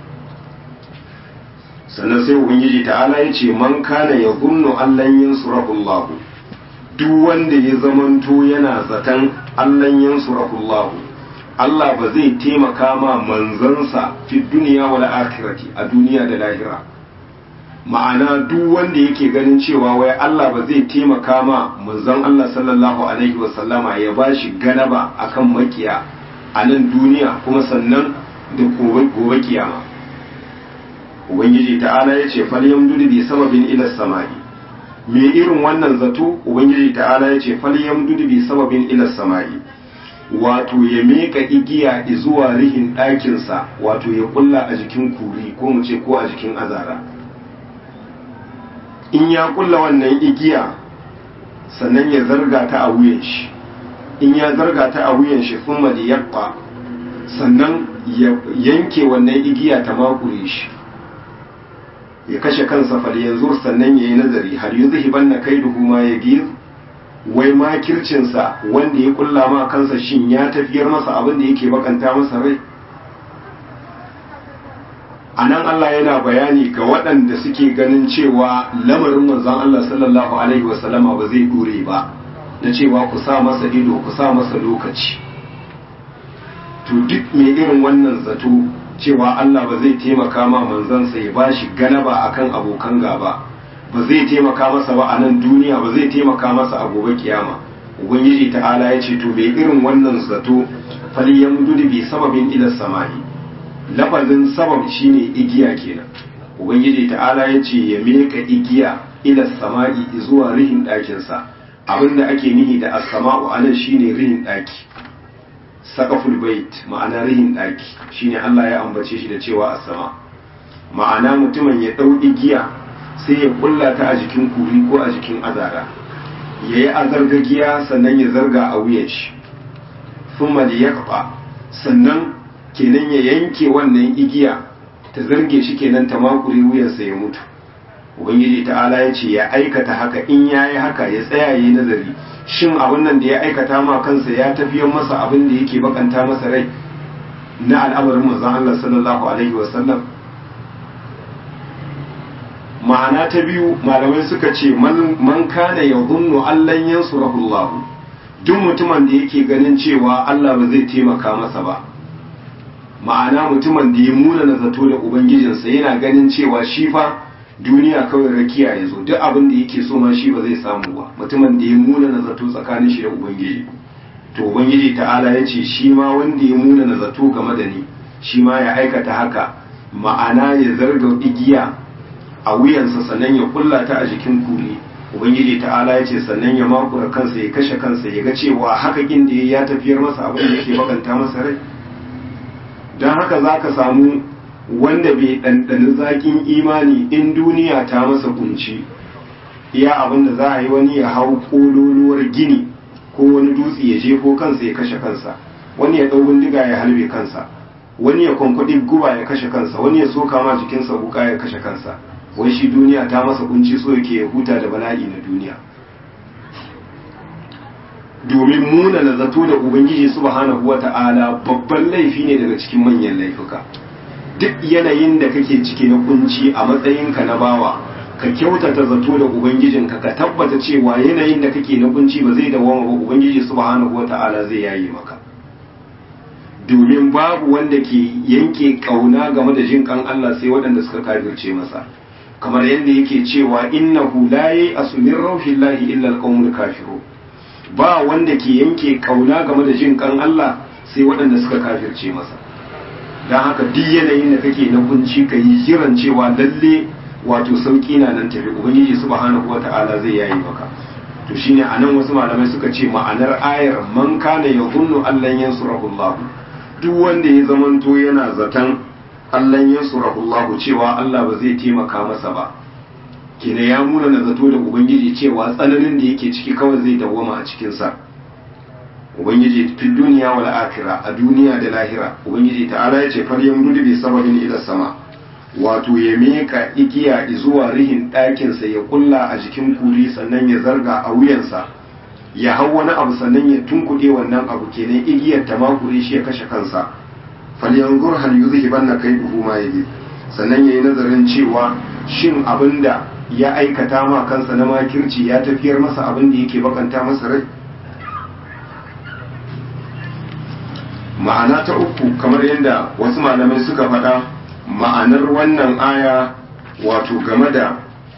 sannan sai ubangiji ta'ala ya ce man kana ya gunnu allan yansurahu Allah duk wanda ya zamanto yana zaton allan yansurahu Allah Allah ba zai taimaka ma manzansa fi duniya wal akhirati a duniya da lahira ma'ana duk wanda yake ganin cewa wai Allah ba zai taimaka ma manzon Allah sallallahu alaihi wasallama ya bashi ganaba akan makiya a nan duniya kuma sannan da gobe kiyama ubangiji ta'ala ya ce falyam dudu bi sababin ila samai me irin wannan zato ubangiji ta'ala ya ce falyam dudu bi sababin ila samai wato ya meka igiya zuwa rihin ɗakinsa wato ya kulla a jikin kuri ko mu ce ko a jikin azara in ya kulla wannan igiya sannan ya zarga ta a wuyan shi in ya zarga ta a wuyan shi sun maliyabba sannan ya yanke wannan igiya ta makure shi ya kashe kansa fal yanzu sannan ya yi nazari har yi zuhiban na kai duhu ma ya giz wai makircinsa wanda ya kulla ma kansa shin ya tafiyar masa abin da yake bakanta masa rai a nan Allah yana bayani ga waɗanda suke ganin cewa lamarin manzon Allah sallallahu alaihi wasallama ba zai dore ba na cewa ku sa masa ido ku sa masa lokaci to duk mai irin wannan zato cewa Allah ba zai taimaka ma manzansa ya bashi galaba akan abokan gaba ba zai taimaka masa ba a nan duniya ba zai taimaka masa a gobe kiyama ubangiji ta'ala ya ce to mai irin wannan zato faliyan dudu bi sababin ila samai lafazin sabab shine igiya kenan ubangiji ta'ala ya ce ya meka igiya ila samai zuwa rihin ɗakinsa abinda ake nihi da as-sama'u anan shine rihin ɗaki saqaful bait ma'ana rihin ɗaki shine Allah ya ambace shi da cewa as-sama ma'ana mutumin ya ɗau igiya sai ya kulla ta a jikin kuri ko a jikin azara ya yi azargagiya sannan ya zarga a wuyan shi thumma liyaqba sannan kenan ya yanke wannan igiya ta zarge shi kenan ta makure wuyansa ya mutu ubangiji ta'ala ya ce ya aikata haka in ya yi haka ya tsaya yi nazari shin abin nan da ya aikata ma kansa ya tafiyar masa abin da yake bakanta masa rai na al'amarin manzon Allah sallallahu alaihi wasallam ma'ana ta biyu malamai suka ce man kana yadhunnu allan yansurahu Allah duk mutumin da yake ganin cewa Allah ba zai taimaka masa ba ma'ana mutumin da ya muna na zato da ubangijinsa yana ganin cewa shi fa duniya kawai rakiya ya zo duk abin da yake so ma shi ba zai samu ba mutumin da ya muna na zato tsakanin shi da ubangiji to ubangiji ta'ala ya ce shi ma wanda ya muna na zato game da ni shi ma ya aikata haka ma'ana ya zarga igiya a wuyansa sannan ya kulla ta a jikin kuli ubangiji ta'ala ya ce sannan ya makura kansa ya kashe kansa ya ga cewa haka kin da ya tafiyar masa abin da yake bakanta masa rai don haka za ka samu wanda bai ɗanɗani zaƙin imani in duniya ta masa kunci iya abin da za a yi wani ya hau ƙololuwar gini ko wani dutse ya je ko kansa ya kashe kansa wani ya ɗau bindiga ya halbe kansa wani ya kwankwaɗi guba ya kashe kansa wani ya soka ma jikinsa wuka ya kashe kansa wai shi duniya ta masa kunci so yake ya huta da bala'i na duniya domin muna na zato da ubangiji subhanahu wata'ala babban laifi ne daga cikin manyan laifuka duk yanayin da kake ciki na kunci a matsayinka na bawa ka kyautata zato da ubangijinka ka tabbata cewa yanayin da kake na kunci ba zai dawoma ba ubangiji subhanahu wata'ala zai yayi maka domin babu wanda ke yanke kauna game da jin kan Allah sai waɗanda suka kafirce masa kamar yadda yake cewa innahu la ya'asu min rauhillahi illa alqawmul kafirun ba wanda ke yanke kauna game da jin kan Allah sai waɗanda suka kafirce masa don haka duk yanayin da kake na kunci ka yi kiran cewa lalle wato sauki na nan tafi ubangiji subhanahu wata'ala zai yayi maka to shine anan wasu malamai suka ce ma'anar ayar man kana yadhunnu allan yansurahu Allah duk wanda ya zamanto yana zaton allan yansurahu Allah cewa Allah ba zai taimaka masa ba kina ya muna na zato da ubangiji cewa tsananin da yake ciki kawai zai dawwama a cikinsa ubangiji fi duniya wal akhira a duniya da lahira ubangiji ta'ala yace far yamdudu bi sababin ila sama wato ya meka igiya zuwa rihin ɗakin sa ya kulla a jikin kuri sannan ya zarga a wuyansa ya hau wani abu sannan ya tunkuɗe wannan abu kenan igiyar ta makure shi ya kashe kansa falyanzur hal yuzhibanna kayduhu ma yabi sannan yayi nazarin cewa shin abinda ya aikata ma kansa na makirci ya tafiyar masa abin da yake bakanta masa rai ma'ana ta uku kamar yadda wasu malamai suka faɗa ma'anar wannan aya wato game da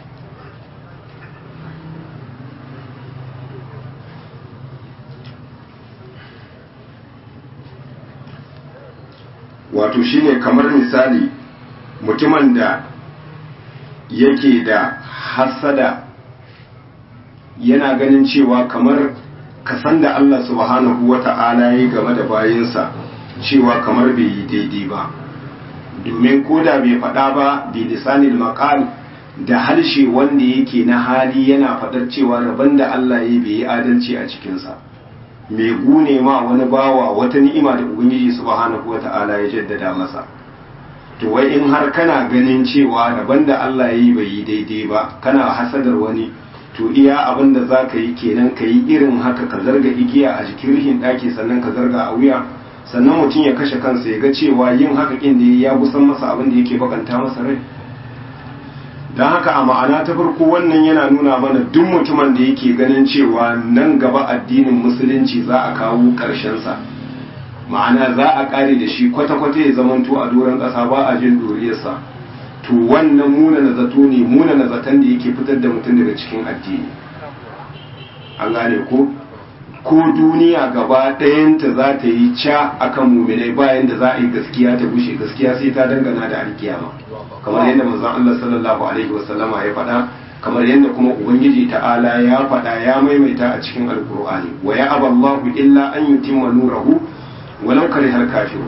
wato shine kamar misali mutumin da yake da hasada yana ganin cewa kamar kasan da Allah subhanahu wa ta'ala ya game da bayinsa cewa kamar bai yi daidai ba domin koda bai faɗa ba bi lisanil maqal da harshe wanda yake na hali yana faɗar cewa rabon da Allah ya bai yi adalci a cikinsa mai gune ma wani bawa wata ni'ima da ubangiji subhanahu wa ta'ala ya jaddada masa to wai in har kana ganin cewa daban da Allah ya yi bai yi daidai ba kana hasadar wani to iya abin da za ka yi kenan ka yi irin haka ka zarga igiya a jikin rihin ɗaki sannan ka zarga a wuya sannan mutum ya kashe kansa ya ga cewa yin haka kin da ya kusan masa abin da yake bakanta masa rai don haka a ma'ana ta farko wannan yana nuna mana duk mutumin da yake ganin cewa nan gaba addinin musulunci za a kawo ƙarshensa ma'ana za a ƙare da shi kwata-kwata ya zamanto a doron ƙasa ba a jin doriyarsa to wannan muna na zato ne muna na zaton da yake fitar da mutum daga cikin addini an gane ko ko duniya gaba ɗayanta za ta yi ca akan muminai bayan da za a yi gaskiya ta bushe gaskiya sai ta dangana da alkiyama kamar yadda manzon Allah sallallahu alaihi wasallama ya faɗa kamar yadda kuma ubangiji ta'ala ya faɗa ya maimaita a cikin alkur'ani wa ya aballahu illa an yutimma nurahu walau karihal kafiru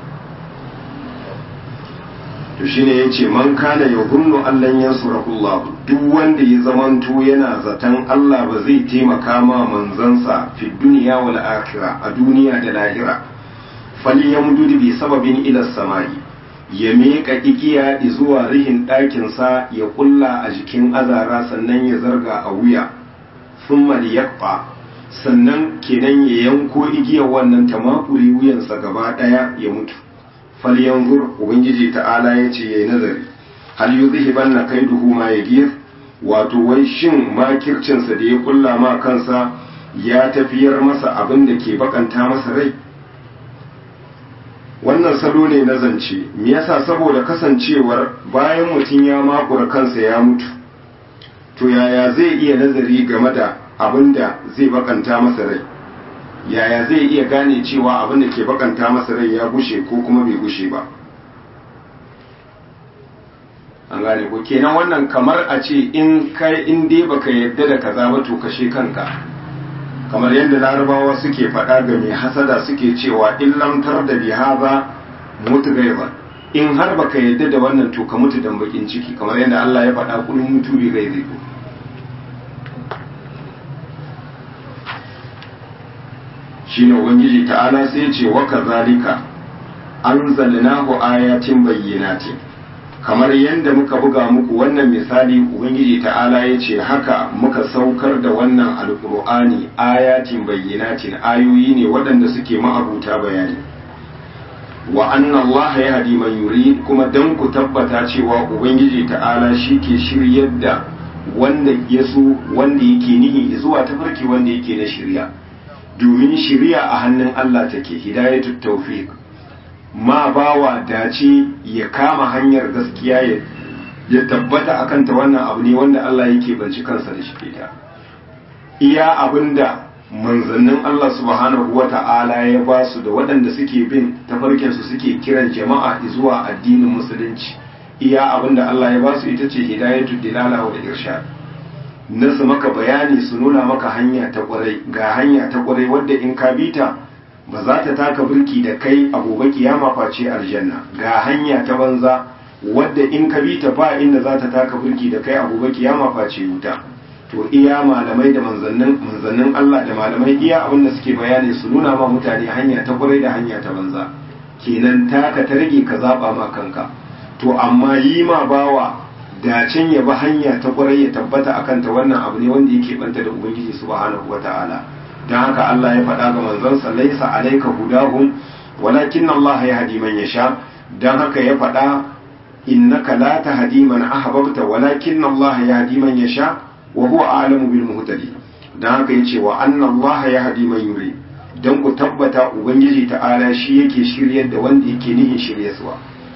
to shine yace man kana yadhunnu allan yansurahu Allah duk wanda ya zamanto yana zaton Allah ba zai taimaka ma manzansa fi dunya wal akhirah a duniya da lahira falyamdud bi sababin ila samai ya miƙa igiya zuwa rihin ɗakinsa ya ƙulla a jikin azara sannan ya zarga a wuya sun yakfa sannan kenan ya yanko igiyar wannan ta makuri wuyansa gaba ɗaya ya mutu fal yanzur ubangiji ta'ala ya ce ya yi nazari hal yuzhiban na kaiduhu ma yagir wato wai shin makircinsa da ya ƙulla ma kansa ya tafiyar masa abin da ke bakanta masa rai wannan salo ne na zance me yasa saboda kasancewar bayan mutum ya makura kansa ya mutu to yaya zai iya nazari game da abin da zai bakanta masa rai yaya zai iya gane cewa abin da ke bakanta masa rai ya gushe ko kuma bai gushe ba an gane ko kenan wannan kamar a ce in kai in dai baka yadda da kaza ba to kashe kanka kamar yadda larabawa suke faɗa ga mai hasada suke cewa in lamtar da bihaza mutu gaiba in har baka yadda da wannan to ka mutu dan bakin ciki kamar yadda Allah ya faɗa kullum mutu bi gaibi shine ubangiji ta'ala sai ya ce wa kazalika anzalnahu ayatin bayyinatin kamar yadda muka buga muku wannan misali ubangiji ta'ala ya ce haka muka saukar da wannan alkur'ani ayatin bayyanatin ayoyi ne waɗanda suke ma'abuta bayani wa anna Allah ya hadi man yurid kuma dan ku tabbata cewa ubangiji ta'ala shi ke shiryar da wanda ya so wanda yake nihi zuwa tafarki wanda yake na shirya domin shirya a hannun Allah take hidayatut tawfiq ma bawa dace ya kama hanyar gaskiya ya tabbata akan ta wannan abu ne wanda Allah yake banci kansa da shi ta iya abinda manzannin Allah subhanahu wata'ala ya ba su da waɗanda suke bin tafarkin su suke kiran jama'a zuwa addinin musulunci iya abinda Allah ya ba su ita ce hidayatul dilala wa irshad na su maka bayani su nuna maka hanya ta kwarai ga hanya ta kwarai wadda in ka bita ba za ta taka birki da kai a gobe kiyama face aljanna ga hanya ta banza wadda in ka bi ta ba inda za ta taka birki da kai a gobe kiyama face wuta to iya malamai da manzannin manzannin Allah da malamai iya abin da suke bayani su nuna ma mutane hanya ta kwarai da hanya ta banza kenan taka ta rage ka zaba ma kanka to amma yi ma bawa dacin ya bi hanya ta kwarai ya tabbata akan ta wannan abu ne wanda yake banta da ubangiji subhanahu wataala don haka Allah ya faɗa ga manzansa laisa alaika hudahum walakin Allah ya hadi man yasha don haka ya faɗa innaka la tahdi man ahbabta walakin Allah ya hadi man yasha wa huwa a'lamu bil muhtadi don haka yace wa anna Allah ya hadi man yuri don ku tabbata ubangiji ta'ala shi yake shiryar da wanda yake nihin shiryarwa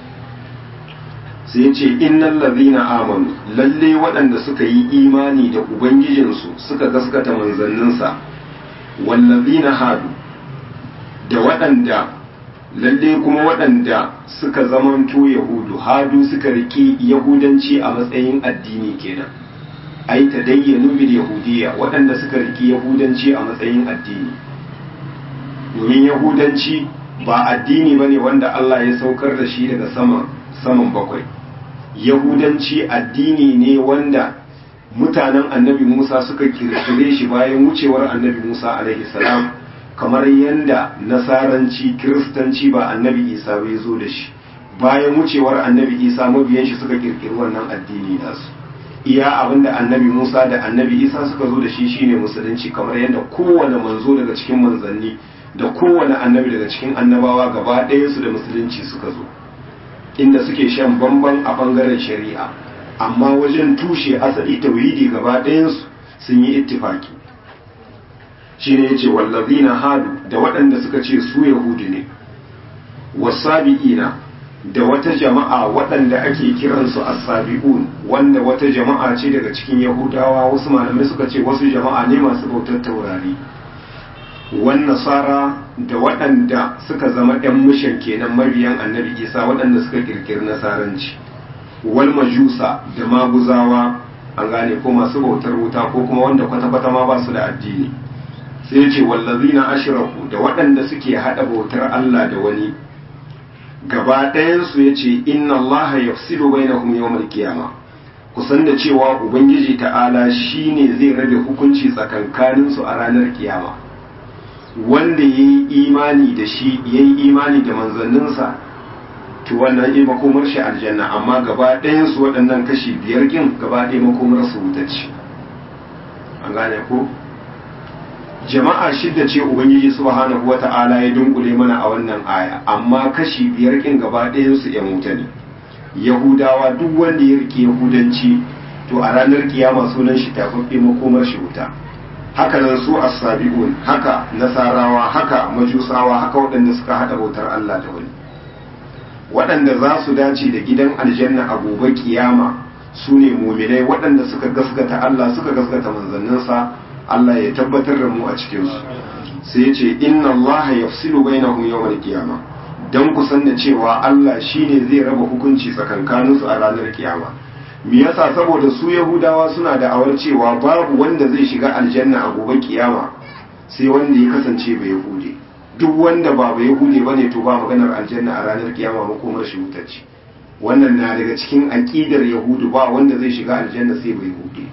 sai ce innal ladhina amanu lalle waɗanda suka yi imani da ubangijinsu suka gaskata manzanninsa wallazina hadu da waɗanda lalle kuma waɗanda suka zamanto yahudu hadu suka riki yahudanci a matsayin addini kenan ai ta dayyanu bil yahudiyya waɗanda suka riki yahudanci a matsayin addini domin yahudanci ba addini bane wanda Allah ya saukar da shi daga sama saman bakwai yahudanci addini ne wanda mutanen annabi Musa suka kirkire shi bayan wucewar annabi Musa alaihi salam kamar yadda nasaranci kiristanci ba annabi Isa bai zo da shi bayan wucewar annabi Isa mabiyan shi suka kirkiri wannan addini nasu iya abinda annabi Musa da annabi Isa suka zo da shi shine musulunci kamar yadda kowane manzo daga cikin manzanni da kowane annabi daga cikin annabawa gaba ɗaya su da musulunci suka zo inda suke shan bamban a bangaren shari'a amma wajen tushe asali tauhidi gaba ɗayansu sun yi ittifaki shi ne ya ce wallazina hadu da waɗanda suka ce su yahudi ne wasabi'ina da wata jama'a waɗanda ake kiransu as-sabi'un wanda wata jama'a ce daga cikin yahudawa wasu malamai suka ce wasu jama'a ne masu bautar taurari wan nasara da waɗanda suka zama ɗan mushan kenan mabiyan annabi isa waɗanda suka kirkiri nasaranci wal majusa da maguzawa an gane ko masu bautar wuta ko kuma wanda kwata-kwata ma ba su da addini sai ce wallazina ashraku da waɗanda suke haɗa bautar Allah da wani gaba ɗayansu ya ce inna allaha yafsilu bainahum yawmal qiyama kusan da cewa ubangiji ta'ala shine zai rabe hukunci tsakankaninsu a ranar kiyama wanda ya yi imani da shi ya yi imani da manzanninsa to wannan yi makomar shi aljanna amma gaba ɗayan su waɗannan kashi biyar kin gaba ɗaya makomar su wuta ce an gane ko jama'a shidda ce ubangiji subhanahu wata'ala ya dunkule mana a wannan aya amma kashi biyar kin gaba ɗayan su yan wuta ne yahudawa duk wanda ya rike yahudanci to a ranar kiyama sunan shi tafaffe makomar shi wuta haka nan su as-sabi'un haka nasarawa haka majusawa haka waɗanda suka hada bautar Allah da wani waɗanda za su dace da gidan aljanna a gobe kiyama su ne muminai waɗanda suka gaskata Allah suka gaskata manzanninsa Allah ya tabbatar da mu a cikinsu sai ya ce inna Allah yafsilu bainahum yawmal qiyama dan ku san da cewa Allah shine zai raba hukunci tsakankaninsu a ranar kiyama me yasa saboda su yahudawa suna da awar cewa babu wanda zai shiga aljanna a gobe kiyama sai wanda ya kasance bai yahude duk wanda ba bai yahude bane to ba maganar aljanna a ranar kiyama makomar shi wuta ce wannan na daga cikin aqidar yahudu ba wanda zai shiga aljanna sai bai yahude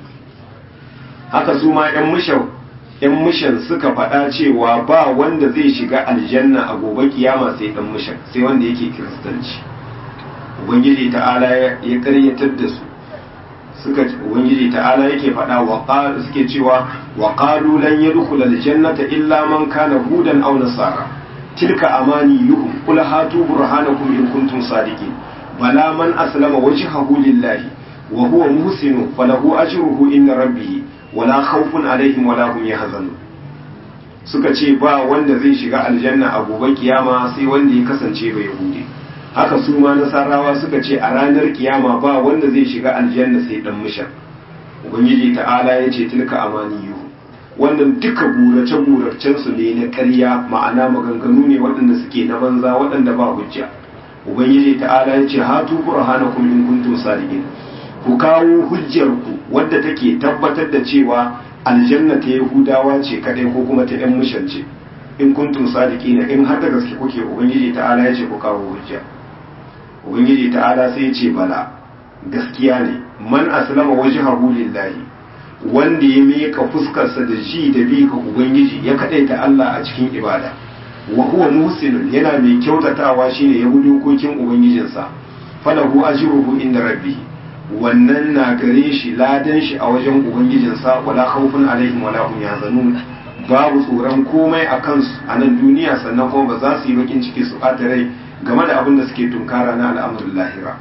haka su ma yan mushau yan mushan suka faɗa cewa ba wanda zai shiga aljanna a gobe kiyama sai dan mushan sai wanda yake kiristanci ubangiji ta'ala ya karyatar da su suka ubangiji ta'ala yake faɗa wa qalu suke cewa wa qalu lan yadkhula aljannata illa man kana hudan aw nasara tilka amaniyuhum qul hatu burhanakum in kuntum sadiqin bala man aslama wajhahu lillahi wa huwa muhsin falahu ajruhu inda rabbih wala khawfun alaihim wala hum yahzanun suka ce ba wanda zai shiga aljanna a gobe kiyama sai wanda ya kasance bai yahudi haka su ma nasarawa suka ce a ranar kiyama ba wanda zai shiga aljanna sai dan mishan ubangiji ta'ala ya ce tilka amaniyu wannan duka burace buracen su ne na ƙarya ma'ana maganganu ne waɗanda suke na banza waɗanda ba hujja ubangiji ta'ala ya ce hatu burhanakum in kuntum sadiqin ku kawo hujjar ku wadda take tabbatar da cewa aljanna ta yahudawa ce kadai ko kuma ta yan mishan ce in kuntum sadiqina in har da gaske kuke ubangiji ta'ala ya ce ku kawo hujja ubangiji ta'ala sai ya ce bala gaskiya ne man aslama wajhahu lillahi wanda ya miƙa fuskarsa da ji da bi ga ubangiji ya kadaita Allah a cikin ibada wa huwa muhsinun yana mai kyautatawa shine ya bi dokokin ubangijinsa falahu ajruhu inda rabbih wannan na gare shi ladan shi a wajen ubangijinsa wala khawfun alaihim wala hum yahzanun babu tsoron komai a kansu a nan duniya sannan kuma ba za su yi bakin ciki su ɓata rai game da abin da suke tunkara na al'amurin lahira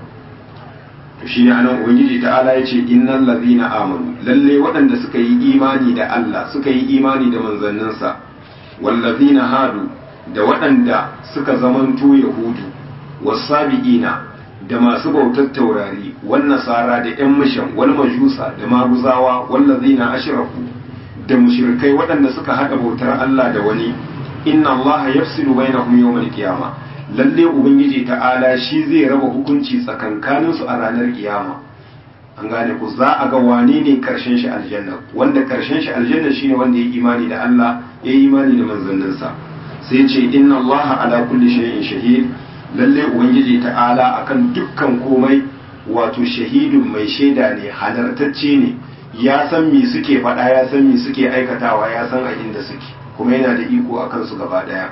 to shi ne anan ubangiji ta'ala ya ce innal ladhina amanu lalle waɗanda suka yi imani da Allah suka yi imani da manzanninsa wal ladhina hadu da waɗanda suka zamanto yahudu wasabiina da masu bautar taurari wan nasara da yan mishan wal majusa da maguzawa wal ladhina ashraku da mushrikai waɗanda suka haɗa bautar Allah da wani inna Allah yafsilu bainahum yawmal qiyama lalle ubangiji ta'ala shi zai raba hukunci tsakankanin su a ranar kiyama an gane ku za a ga wane ne karshen shi aljanna wanda karshen shi aljanna shine wanda ya imani da Allah ya imani da manzanninsa sai ce inna Allah ala kulli shay'in shahid lalle ubangiji ta'ala akan dukkan komai wato shahidun mai shaida ne halartacce ne ya san me suke faɗa ya san me suke aikatawa ya san a inda suke kuma yana da iko a kansu gaba ɗaya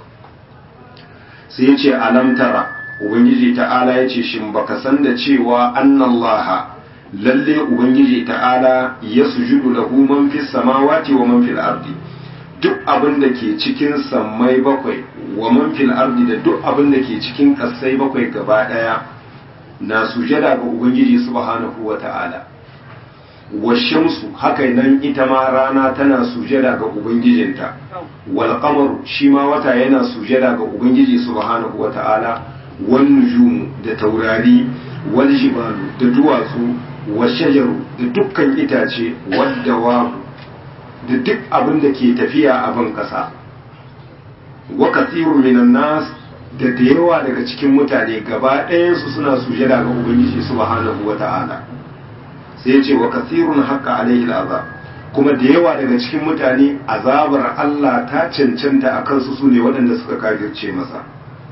sai ya ce alam tara ubangiji ta'ala ya ce shin baka san da cewa annallaha lalle ubangiji ta'ala ya sujudu lahu man fis samawati wa man fil ardi duk abin da ke cikin sammai bakwai wa man fil ardi da duk abin da ke cikin ƙasai bakwai gaba ɗaya na sujada ga ubangiji subhanahu wa ta'ala washamsu haka nan ita ma rana tana sujada ga ubangijinta wal qamaru shi ma wata yana sujada ga ubangiji subhanahu wata'ala wan nujumu da taurari wal jibalu da duwatsu wa shajaru da dukkan itace wadda da duk abin da ke tafiya a ban kasa wa kathiru minan nas da da yawa daga cikin mutane gaba ɗayansu suna sujada ga ubangiji subhanahu wata'ala sai ce wa kasirun haka alaihi azab kuma da yawa daga cikin mutane azabar Allah ta cancanta a kansu su ne waɗanda suka kafirce masa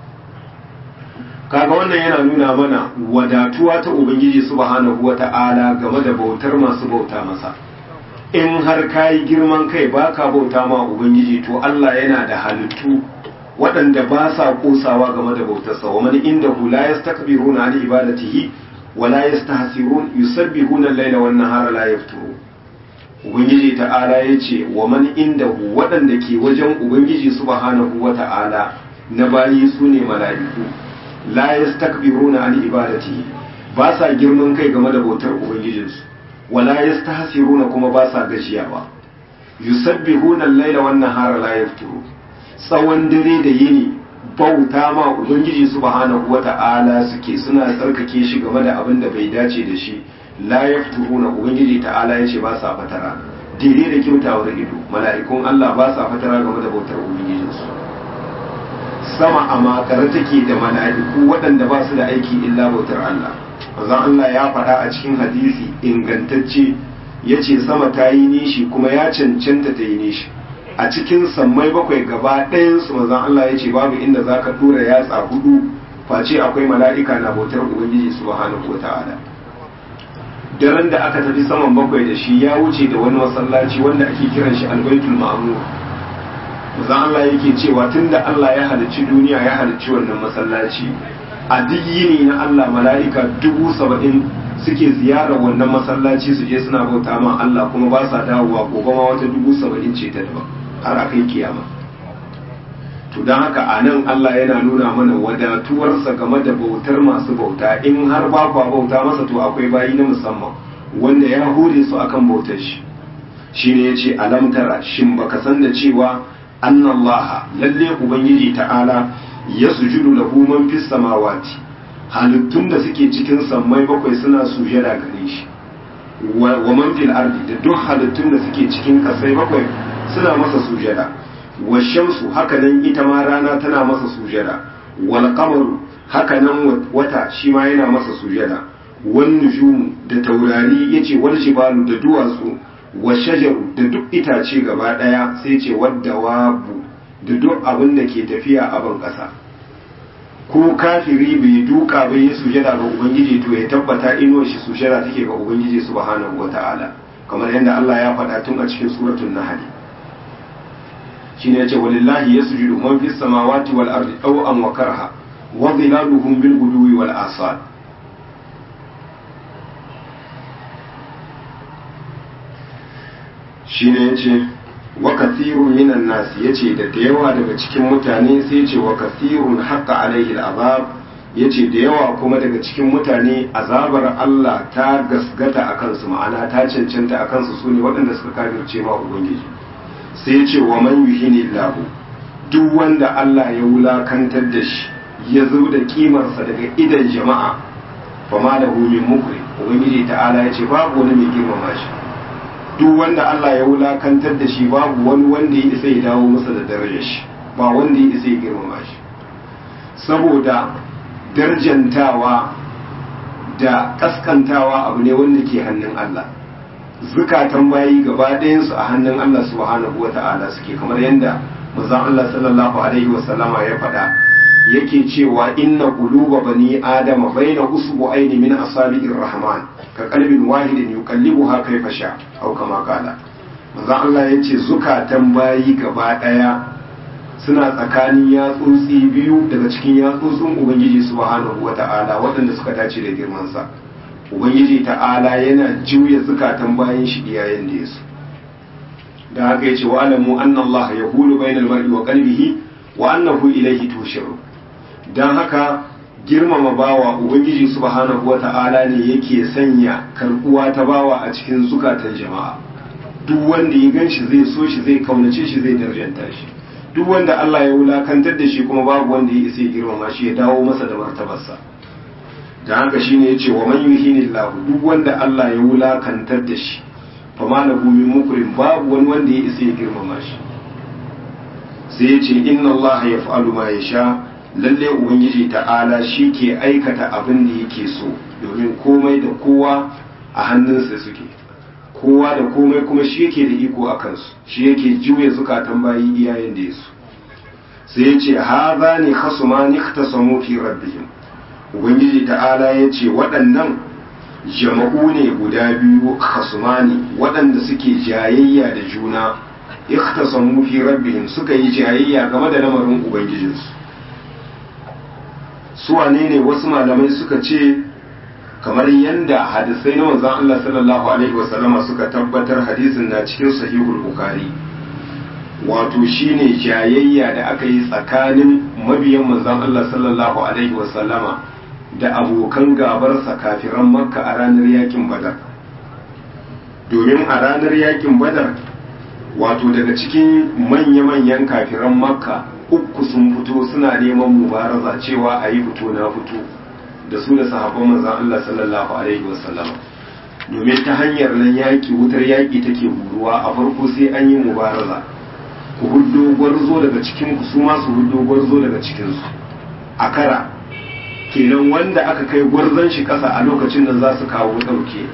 kaga wannan yana nuna mana wadatuwa ta ubangiji subhanahu wata'ala game da bautar masu bauta masa in har kayi girman kai baka bauta ma ubangiji to Allah yana da halittu waɗanda ba sa kosawa game da bautarsa wa man indahu la yastakbiruna an ibadatihi wa la yastahsirun yusabbihuna al-laila wan nahara la yafturu ubangiji ta'ala yace wa man indahu waɗanda ke wajen ubangiji subhanahu wa ta'ala na bayi sune mala'iku la yastakbiruna an ibadatihi ba sa girman kai game da bautar ubangijinsu wala yastahsiruna kuma ba sa gajiyawa yusabbihuna al-laila wan nahara la yafturu tsawon dare da yini bauta ma ubangiji subhanahu wata'ala suke suna tsarkake shi game da abin da bai dace da shi la yafturuna ubangiji ta'ala yace ba sa fatara daidai da kyautawar ido mala'ikun Allah ba sa fatara game da bautar ubangijinsu sama a makare take da mala'iku waɗanda ba su da aiki illa bautar Allah manzon Allah ya faɗa a cikin hadisi ingantacce yace sama ta yi nishi kuma ya cancanta ta yi nishi a cikin sammai bakwai gaba ɗayansu manzon Allah ya ce babu inda za ka tura yatsa hudu face akwai mala'ika na bautar Ubangiji subhanahu wa ta'ala daren da aka tafi saman bakwai da shi ya wuce da wani masallaci wanda ake kiran shi albaitul ma'mur manzon Allah yake cewa tunda Allah ya halicci duniya ya halicci wannan masallaci a duk yini na Allah mala'ika dubu saba'in suke ziyarar wannan masallaci su je suna bauta ma Allah kuma ba sa dawowa gobe ma wata dubu saba'in ce ta daban har a kai kiyama to don haka a nan Allah yana nuna mana wadatuwarsa game da bautar masu bauta in har ba kwa bauta masa to akwai bayi na musamman wanda ya hure su akan bautar shi shine yace alam tara shin baka san da cewa annallaha lalle ubangiji ta'ala yasjudu lahu man fis samawati halittun da suke cikin sammai bakwai suna sujada gare shi wa man fil ardi da duk halittun da suke cikin kasai bakwai suna masa sujada wa shamsu hakanan ita ma rana tana masa sujada wal qamaru hakanan wata shi ma yana masa sujada wan nujumu da taurari yace wal jibalu da duwatsu wa shajaru da duk itace gaba daya sai ce wadda wabu da duk abin da ke tafiya a ban kasa ko kafiri bai duka bai yi sujada ga ubangiji to ya tabbata inuwar shi sujada take ga ubangiji subhanahu wata'ala kamar yadda Allah ya faɗa tun a cikin suratul nahl shine yace walillahi yasjudu man fis samawati wal ardi taw'an wa karha wa dhilaluhum bil guduwi wal asal shine yace wa kathirun minan nasi yace da da yawa daga cikin mutane sai yace wa kathirun haqqa alaihi al'azab yace da yawa kuma daga cikin mutane azabar Allah ta gasgata akan su ma'ana ta cancanta akan su sune waɗanda suka kafirce ma ubangiji sai yace wa man yuhinillahu duk wanda Allah ya wulakantar da shi ya zo da kimarsa daga idan jama'a fama da min mukri ubangiji ta'ala yace babu wani mai girmama shi duk wanda Allah ya wulakantar da shi babu wani wanda ya isa ya dawo masa da darajar shi ba wanda ya isa ya girmama shi saboda darjantawa da kaskantawa abu ne wanda ke hannun Allah zukatan bayi gaba ɗayansu a hannun Allah subhanahu wa ta'ala suke kamar yadda manzon Allah sallallahu alaihi wa sallama ya faɗa yake cewa inna quluba bani adama baina usbu'aini min asabi'ir rahman ka qalbin wahidin yuqallibuha kayfa sha aw kama qala manzon Allah yace zukatan bayi gaba daya suna tsakanin yatsotsi biyu daga cikin yatsotsin ubangiji subhanahu wata'ala waɗanda suka dace da girman sa ubangiji ta'ala yana juya zukatan bayin shi iyayen da yasu da haka yace wa alamu anna Allah yahulu bainal mar'i wa qalbihi wa annahu ilayhi tushiru don haka girmama bawa ubangiji subhanahu wa ta'ala ne yake sanya karbuwa ta bawa a cikin zukatan jama'a duk wanda ya gan shi zai so shi zai kaunace shi zai darjanta shi duk wanda Allah ya wulakantar da shi kuma babu wanda ya isa ya girmama shi ya dawo masa da martabarsa da haka shine yace wa man yuhinillahu duk wanda Allah ya wulakantar da shi fa malahu min mukrim babu wani wanda ya isa ya girmama shi sai yace inna Allah yaf'alu ma yasha lalle ubangiji ta'ala shi ke aikata abin da yake so domin komai da kowa a hannunsa suke kowa da komai kuma shi yake da iko a kansu shi yake juya zukatan bayi iyayen da yasu sai ya ce haza ne khasuma ni khtasamu fi rabbihim ubangiji ta'ala ya ce waɗannan jama'u ne guda biyu khasumani waɗanda suke jayayya da juna ikhtasamu fi rabbihim suka yi jayayya game da lamarin ubangijinsu su wane ne wasu malamai suka ce kamar yanda hadisai na manzon Allah sallallahu alaihi wasallama suka tabbatar hadisin na cikin sahihul bukhari wato shine jayayya da aka yi tsakanin mabiyan manzon Allah sallallahu alaihi wasallama da abokan gabarsa kafiran makka a ranar yakin badar domin a ranar yakin badar wato daga cikin manya-manyan kafiran makka uku sun fito suna neman mubaraza cewa a yi fito na fito da su da sahabban manzan Allah sallallahu alaihi wasallam domin ta hanyar nan yaƙi wutar yaƙi take buruwa a farko sai an yi mubaraza ku huddo gwarzo daga cikin ku su ma su huddo gwarzo daga cikin su a kara kenan wanda aka kai gwarzon shi ƙasa a lokacin nan za su kawo ɗauke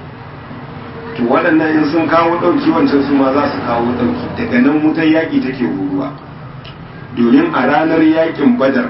to waɗannan in sun kawo ɗauki wancan su ma za su kawo ɗauki daga nan wutar yaƙi take buruwa domin a ranar yaƙin badar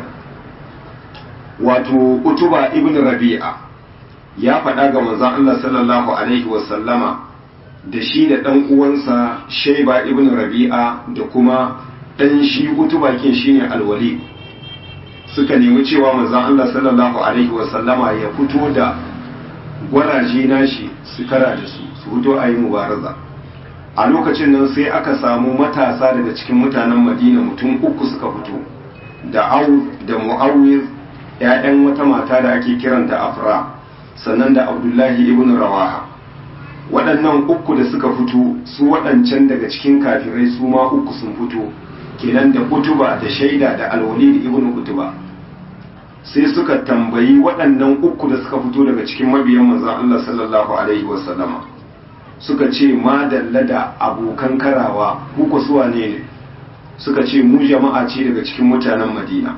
wato utuba ibn rabi'a ya faɗa ga manzon Allah sallallahu alaihi wasallama da shi da ɗan uwansa shaiba ibn rabi'a da kuma ɗan shi utuba kin shine alwali suka nemi cewa manzon Allah sallallahu alaihi wasallama ya fito da gwaraje nashi su kara da su su fito a yi mubaraza a lokacin nan sai aka samu matasa daga cikin mutanen madina mutum uku suka fito da au da mu'awiz ‘ya'yan wata mata da ake kiranta afra sannan da abdullahi ibn rawaha waɗannan uku da suka fito su waɗancan daga cikin kafirai su ma uku sun fito kenan da utuba da shaida da alwalid ibn utuba sai suka tambayi waɗannan uku da suka fito daga cikin mabiyan manzon Allah sallallahu alaihi wasallama suka ce ma dalla da abokan karawa kuka suwa ne ne suka ce mu jama'a ce daga cikin mutanen madina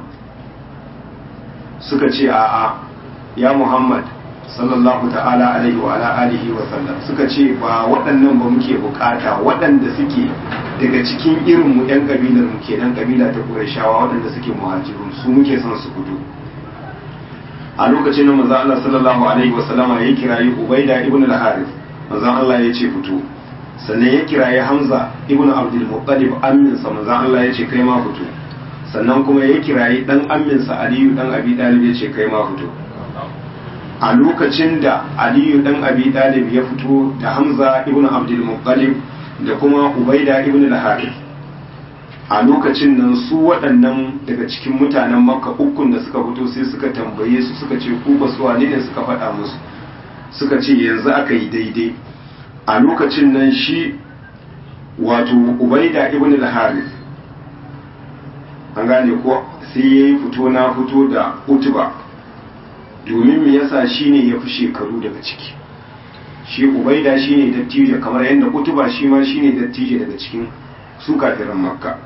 suka ce a'a ya muhammad sallallahu ta'ala alaihi wa ala alihi wa sallam suka ce ba waɗannan ba muke bukata waɗanda suke daga cikin irin mu yan kabilar mu kenan kabila ta qurayshawa waɗanda suke muhajirun su muke son su fito a lokacin da manzo Allah sallallahu alaihi wa sallama ya kirayi ubaida ibn al-harith manzo Allah ya ce fito sannan ya kirayi hamza ibn abdul muttalib amminsa manzo Allah ya ce kai ma fito sannan kuma ya kirayi dan amminsa aliyu dan abi dalib ya ce kai ma fito a lokacin da aliyu dan abi dalib ya fito da hamza ibn abdul muttalib da kuma ubaida ibn al-harith a lokacin nan su waɗannan daga cikin mutanen makka ukun da suka fito sai suka tambaye su suka ce ku ba su wane ne suka faɗa musu suka ce yanzu aka yi daidai a lokacin nan shi wato ubaida ibn al-harith an gane ko sai ya yi fito na fito da utuba domin me yasa shi ne ya fi shekaru daga ciki shi ubaida shi ne dattijo kamar yadda utuba shi ma shi ne dattijo daga cikin su kafiran makka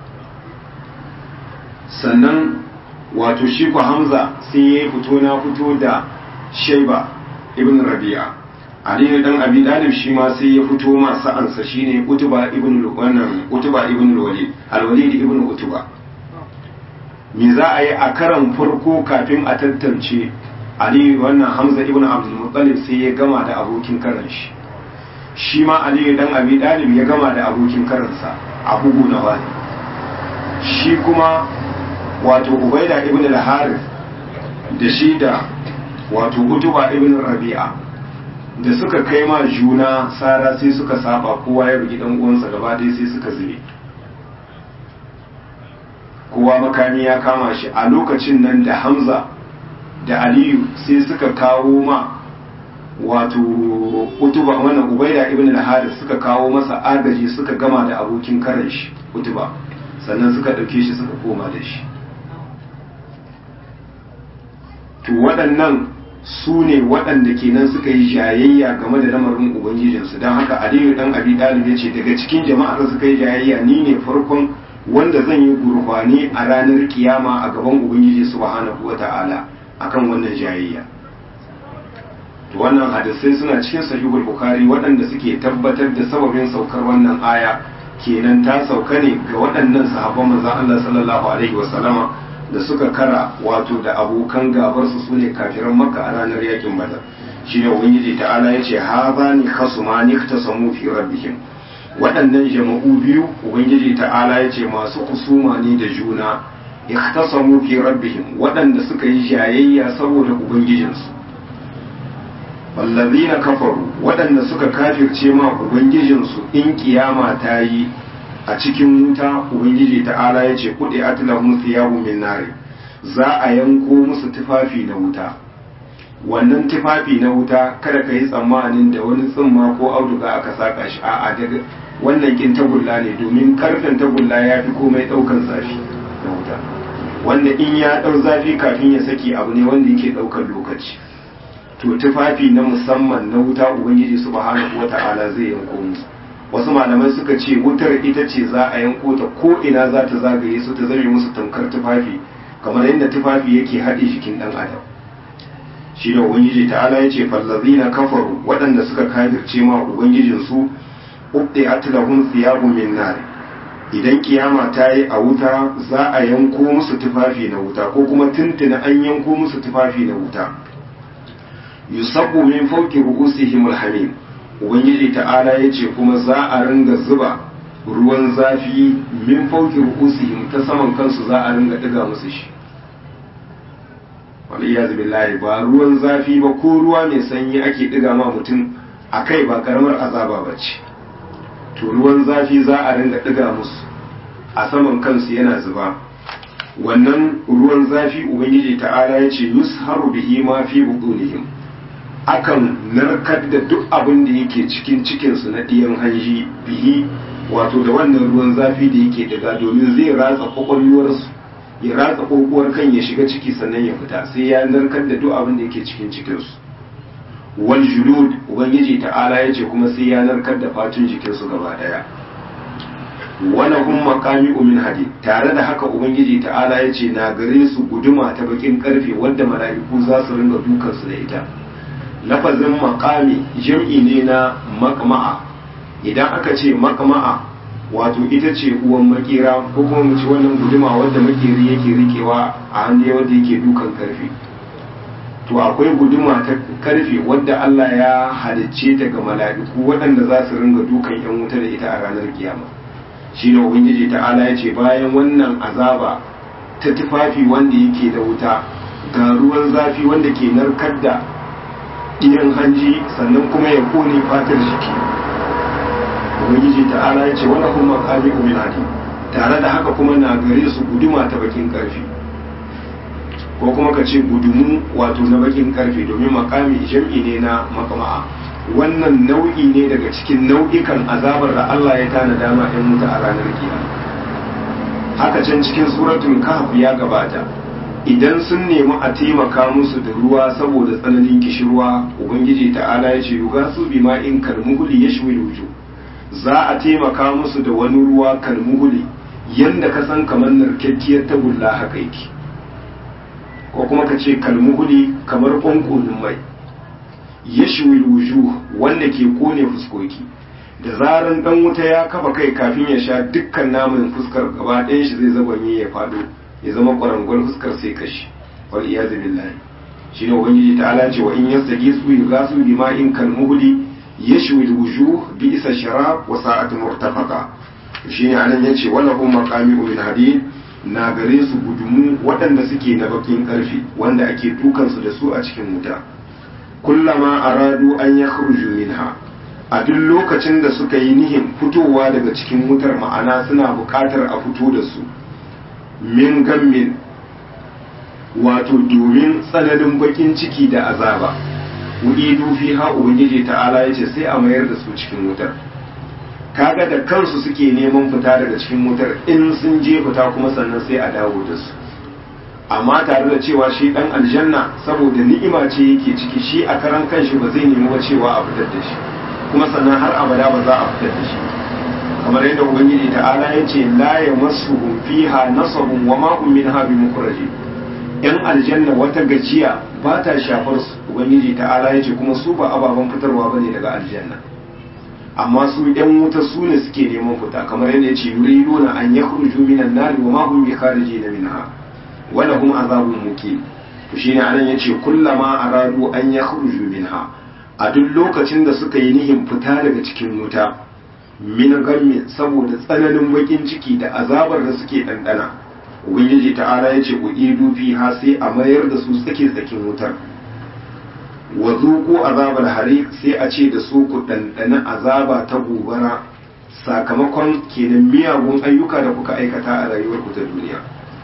sannan wato shi ku hamza sai ya yi fito na fito da shaiba ibn rabi'a ali dan abi dalib shi ma sai ya fito ma sa'ansa shine utuba ibn wannan utuba ibn walid al-walid ibn utuba me za a yi a karan farko kafin a tantance ali wannan hamza ibn abdul muttalib sai ya gama da abokin karan shi shi ma ali dan abi dalib ya gama da abokin karansa a bugu na wani shi kuma wato ubaida ibn al-harith da shi da wato utuba ibn rabi'a da suka kai ma juna sara sai suka saba kowa ya bugi dan uwansa gaba ɗaya sai suka zube kowa makami ya kama shi a lokacin nan da hamza da aliyu sai suka kawo ma wato utuba wannan ubaida ibn al-haris suka kawo masa agaji suka gama da abokin karan shi utuba sannan suka ɗauke shi suka koma da shi to waɗannan su ne waɗanda kenan suka yi jayayya game da lamarin ubangijinsu don haka aliyu dan abi dalib ya ce daga cikin jama'ar suka yi jayayya ni ne farkon wanda zan yi gurbani a ranar kiyama a gaban ubangiji subhanahu wata'ala akan wannan jayayya to wannan hadisai suna cikin sahihul bukhari waɗanda suke tabbatar da sababin saukar wannan aya kenan ta sauka ne ga waɗannan sahabban manzon Allah sallallahu alaihi wasallama da suka kara wato da abokan gabar su sune kafiran makka a ranar yakin badar shine ubangiji ta'ala yace hadani khasumani iktasamu fi rabbihim waɗannan jama'u biyu ubangiji ta'ala ya ce masu kusuma ne da juna ikhtasamu fi rabbihim waɗanda suka yi jayayya saboda ubangijinsu wallazina kafaru waɗanda suka kafirce ma ubangijinsu in kiyama ta yi a cikin wuta ubangiji ta'ala ya ce kuɗi atlahum thiyabu min nari za a yanko musu tufafi na wuta wannan tufafi na wuta kada ka yi tsammanin da wani tsimma ko auduga aka saka shi a'a daga wannan kin tagulla ne domin karfen tagulla ya fi komai ɗaukan zafi na wuta wanda in ya ɗau zafi kafin ya saki abu ne wanda yake ɗaukar lokaci to tufafi na musamman na wuta ubangiji subhanahu wata'ala zai yanko musu wasu malamai suka ce wutar ita ce za a yanko ta ko ina za ta zagaye su ta zame musu tamkar tufafi kamar yadda tufafi yake haɗe jikin ɗan adam shi da ubangiji ta'ala ya ce fallazina kafaru waɗanda suka kafirce ma ubangijinsu ubdi atlahum thiyabun min nar idan kiyama ta yi a wuta za a yanko musu tufafi na wuta ko kuma tuntuna an yanko musu tufafi na wuta yusabbu min fawqi ru'usihim alhamim ubangiji ta'ala yace kuma za a ringa zuba ruwan zafi min fawqi ru'usihim ta saman kansu za a ringa diga musu shi waliyaz billahi ba ruwan zafi ba ko ruwa mai sanyi ake diga ma mutum akai ba karamar azaba bace to ruwan zafi za a ringa diga musu a saman kansu yana zuba wannan ruwan zafi ubangiji ta'ala yace yusharu bihi ma fi butunihim akan narkar da duk abin da yake cikin cikinsu na ɗiyan hanji bihi wato da wannan ruwan zafi da yake daga domin zai ratsa kwakwalwarsu ya ratsa kokowar kan ya shiga ciki sannan ya fita sai ya narkar da duk abin da yake cikin cikinsu wal julud ubangiji ta'ala ya ce kuma sai ya narkar da fatun jikinsu gaba daya wala hum maqami min hadid tare da haka ubangiji ta'ala ya ce na gare su guduma ta bakin karfe wanda mala'iku za su ringa dukansu da ita lafazin makami jam'i ne na makma'a idan aka ce makma'a wato ita ce uwan makera ko kuma mu ci wannan guduma wadda makeri yake rikewa a hannu wadda yake dukan karfe to akwai guduma ta karfe wadda Allah ya halicce ta ga mala'iku waɗanda za su ringa dukan yan wuta da ita a ranar kiyama shi ne ubangiji ta'ala ya ce bayan wannan azaba ta tufafi wanda yake da wuta ga ruwan zafi wanda ke narkar da idan hanji sannan kuma ya kone fatar jiki ubangiji ta'ala ya ce wani kuma makami uminati tare da haka kuma na gare su guduma ta bakin karfi ko kuma ka ce gudumu wato na bakin karfe domin makami jam'i ne na makama'a wannan nau'i ne daga cikin nau'ikan azabar da Allah ya tana dama ɗan mutu a ranar kiyama haka can cikin suratul kahf ya gabata idan sun nemi a taimaka musu da ruwa saboda tsananin kishirwa ubangiji ta'ala ya ce yuga su bi ma in kalmuhuli ya shi wuju za a taimaka musu da wani ruwa kalmuhuli yanda ka san kamar narkakkiyar tagulla haka yake ko kuma ka ce kalmuhuli kamar ƙwanƙonin mai ya shi wuju wanda ke kone fuskoki da zaran dan wuta ya kafa kai kafin ya sha dukkan namun fuskar gaba ɗayan shi zai zabanye ya faɗo ya zama kwarangwal fuskar sai kashi wal iyazu billahi shi ne ubangiji ta ala ce wa in yastagi su yugasu bima in kal muhli yashwi al wujuh bi isa sharab wa sa'at murtafaqa shi ne anan yace wala hum maqami min hadid na gare su gudumu waɗanda suke na bakin karfi wanda ake dukan su da su a cikin wuta kullama aradu an yakhruju minha a duk lokacin da suka yi nihin fitowa daga cikin wutar ma'ana suna buƙatar a fito da su min gammin wato domin tsananin bakin ciki da azaba wu'idu fi ha ubangiji ta'ala yace sai a mayar da su cikin wutar kaga da kansu suke neman fita daga cikin wutar in sun je fita kuma sannan sai a dawo da su amma tare da cewa shi dan aljanna saboda ni'ima ce yake ciki shi a karan kanshi ba zai nemi ba cewa a fitar da shi kuma sannan har abada ba za a fitar da shi kamar yadda ubangiji ta'ala ya ce la ya masu fiha nasabun wa ma hum minha bi mukhraji yan aljanna wata gajiya ba ta shafar su ubangiji ta'ala ya ce kuma su ba ababen fitarwa bane daga aljanna amma su yan wuta su ne suke neman fita kamar yadda ya ce yuriduna an yakhruju minan nar wa ma hum bi kharijin minha wa lahum azabun muqim to shine anan yace kullama aradu an yakhruju minha a duk lokacin da suka yi nihin fita daga cikin wuta min gammi saboda tsananin bakin ciki da azabar da suke ɗanɗana ubangiji ta'ala ya ce ku idu fiha sai a mayar da su tsake tsakin wutar wa zuku azabar hari sai a ce da su ku ɗanɗana azaba ta gobara sakamakon kenan miyagun ayyuka da kuka aikata a rayuwar ku ta duniya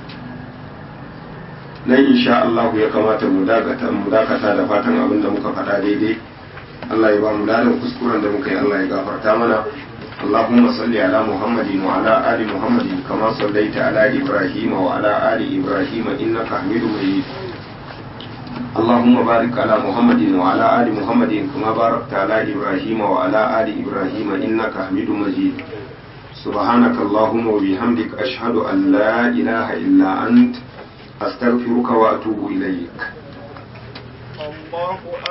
nan insha Allah ya kamata mu dakata mu dakata da fatan abin da muka faɗa daidai Allah ya ba mu ladan kuskuren da muka yi Allah ya gafarta mana اللهم صل على محمد وعلى آل محمد كما صليت على إبراهيم وعلى آل إبراهيم إنك حميد مجيد اللهم بارك على محمد وعلى آل محمد كما باركت على إبراهيم وعلى آل إبراهيم إنك حميد مجيد سبحانك اللهم وبحمدك أشهد أن لا إله إلا أنت أستغفرك وأتوب إليك الله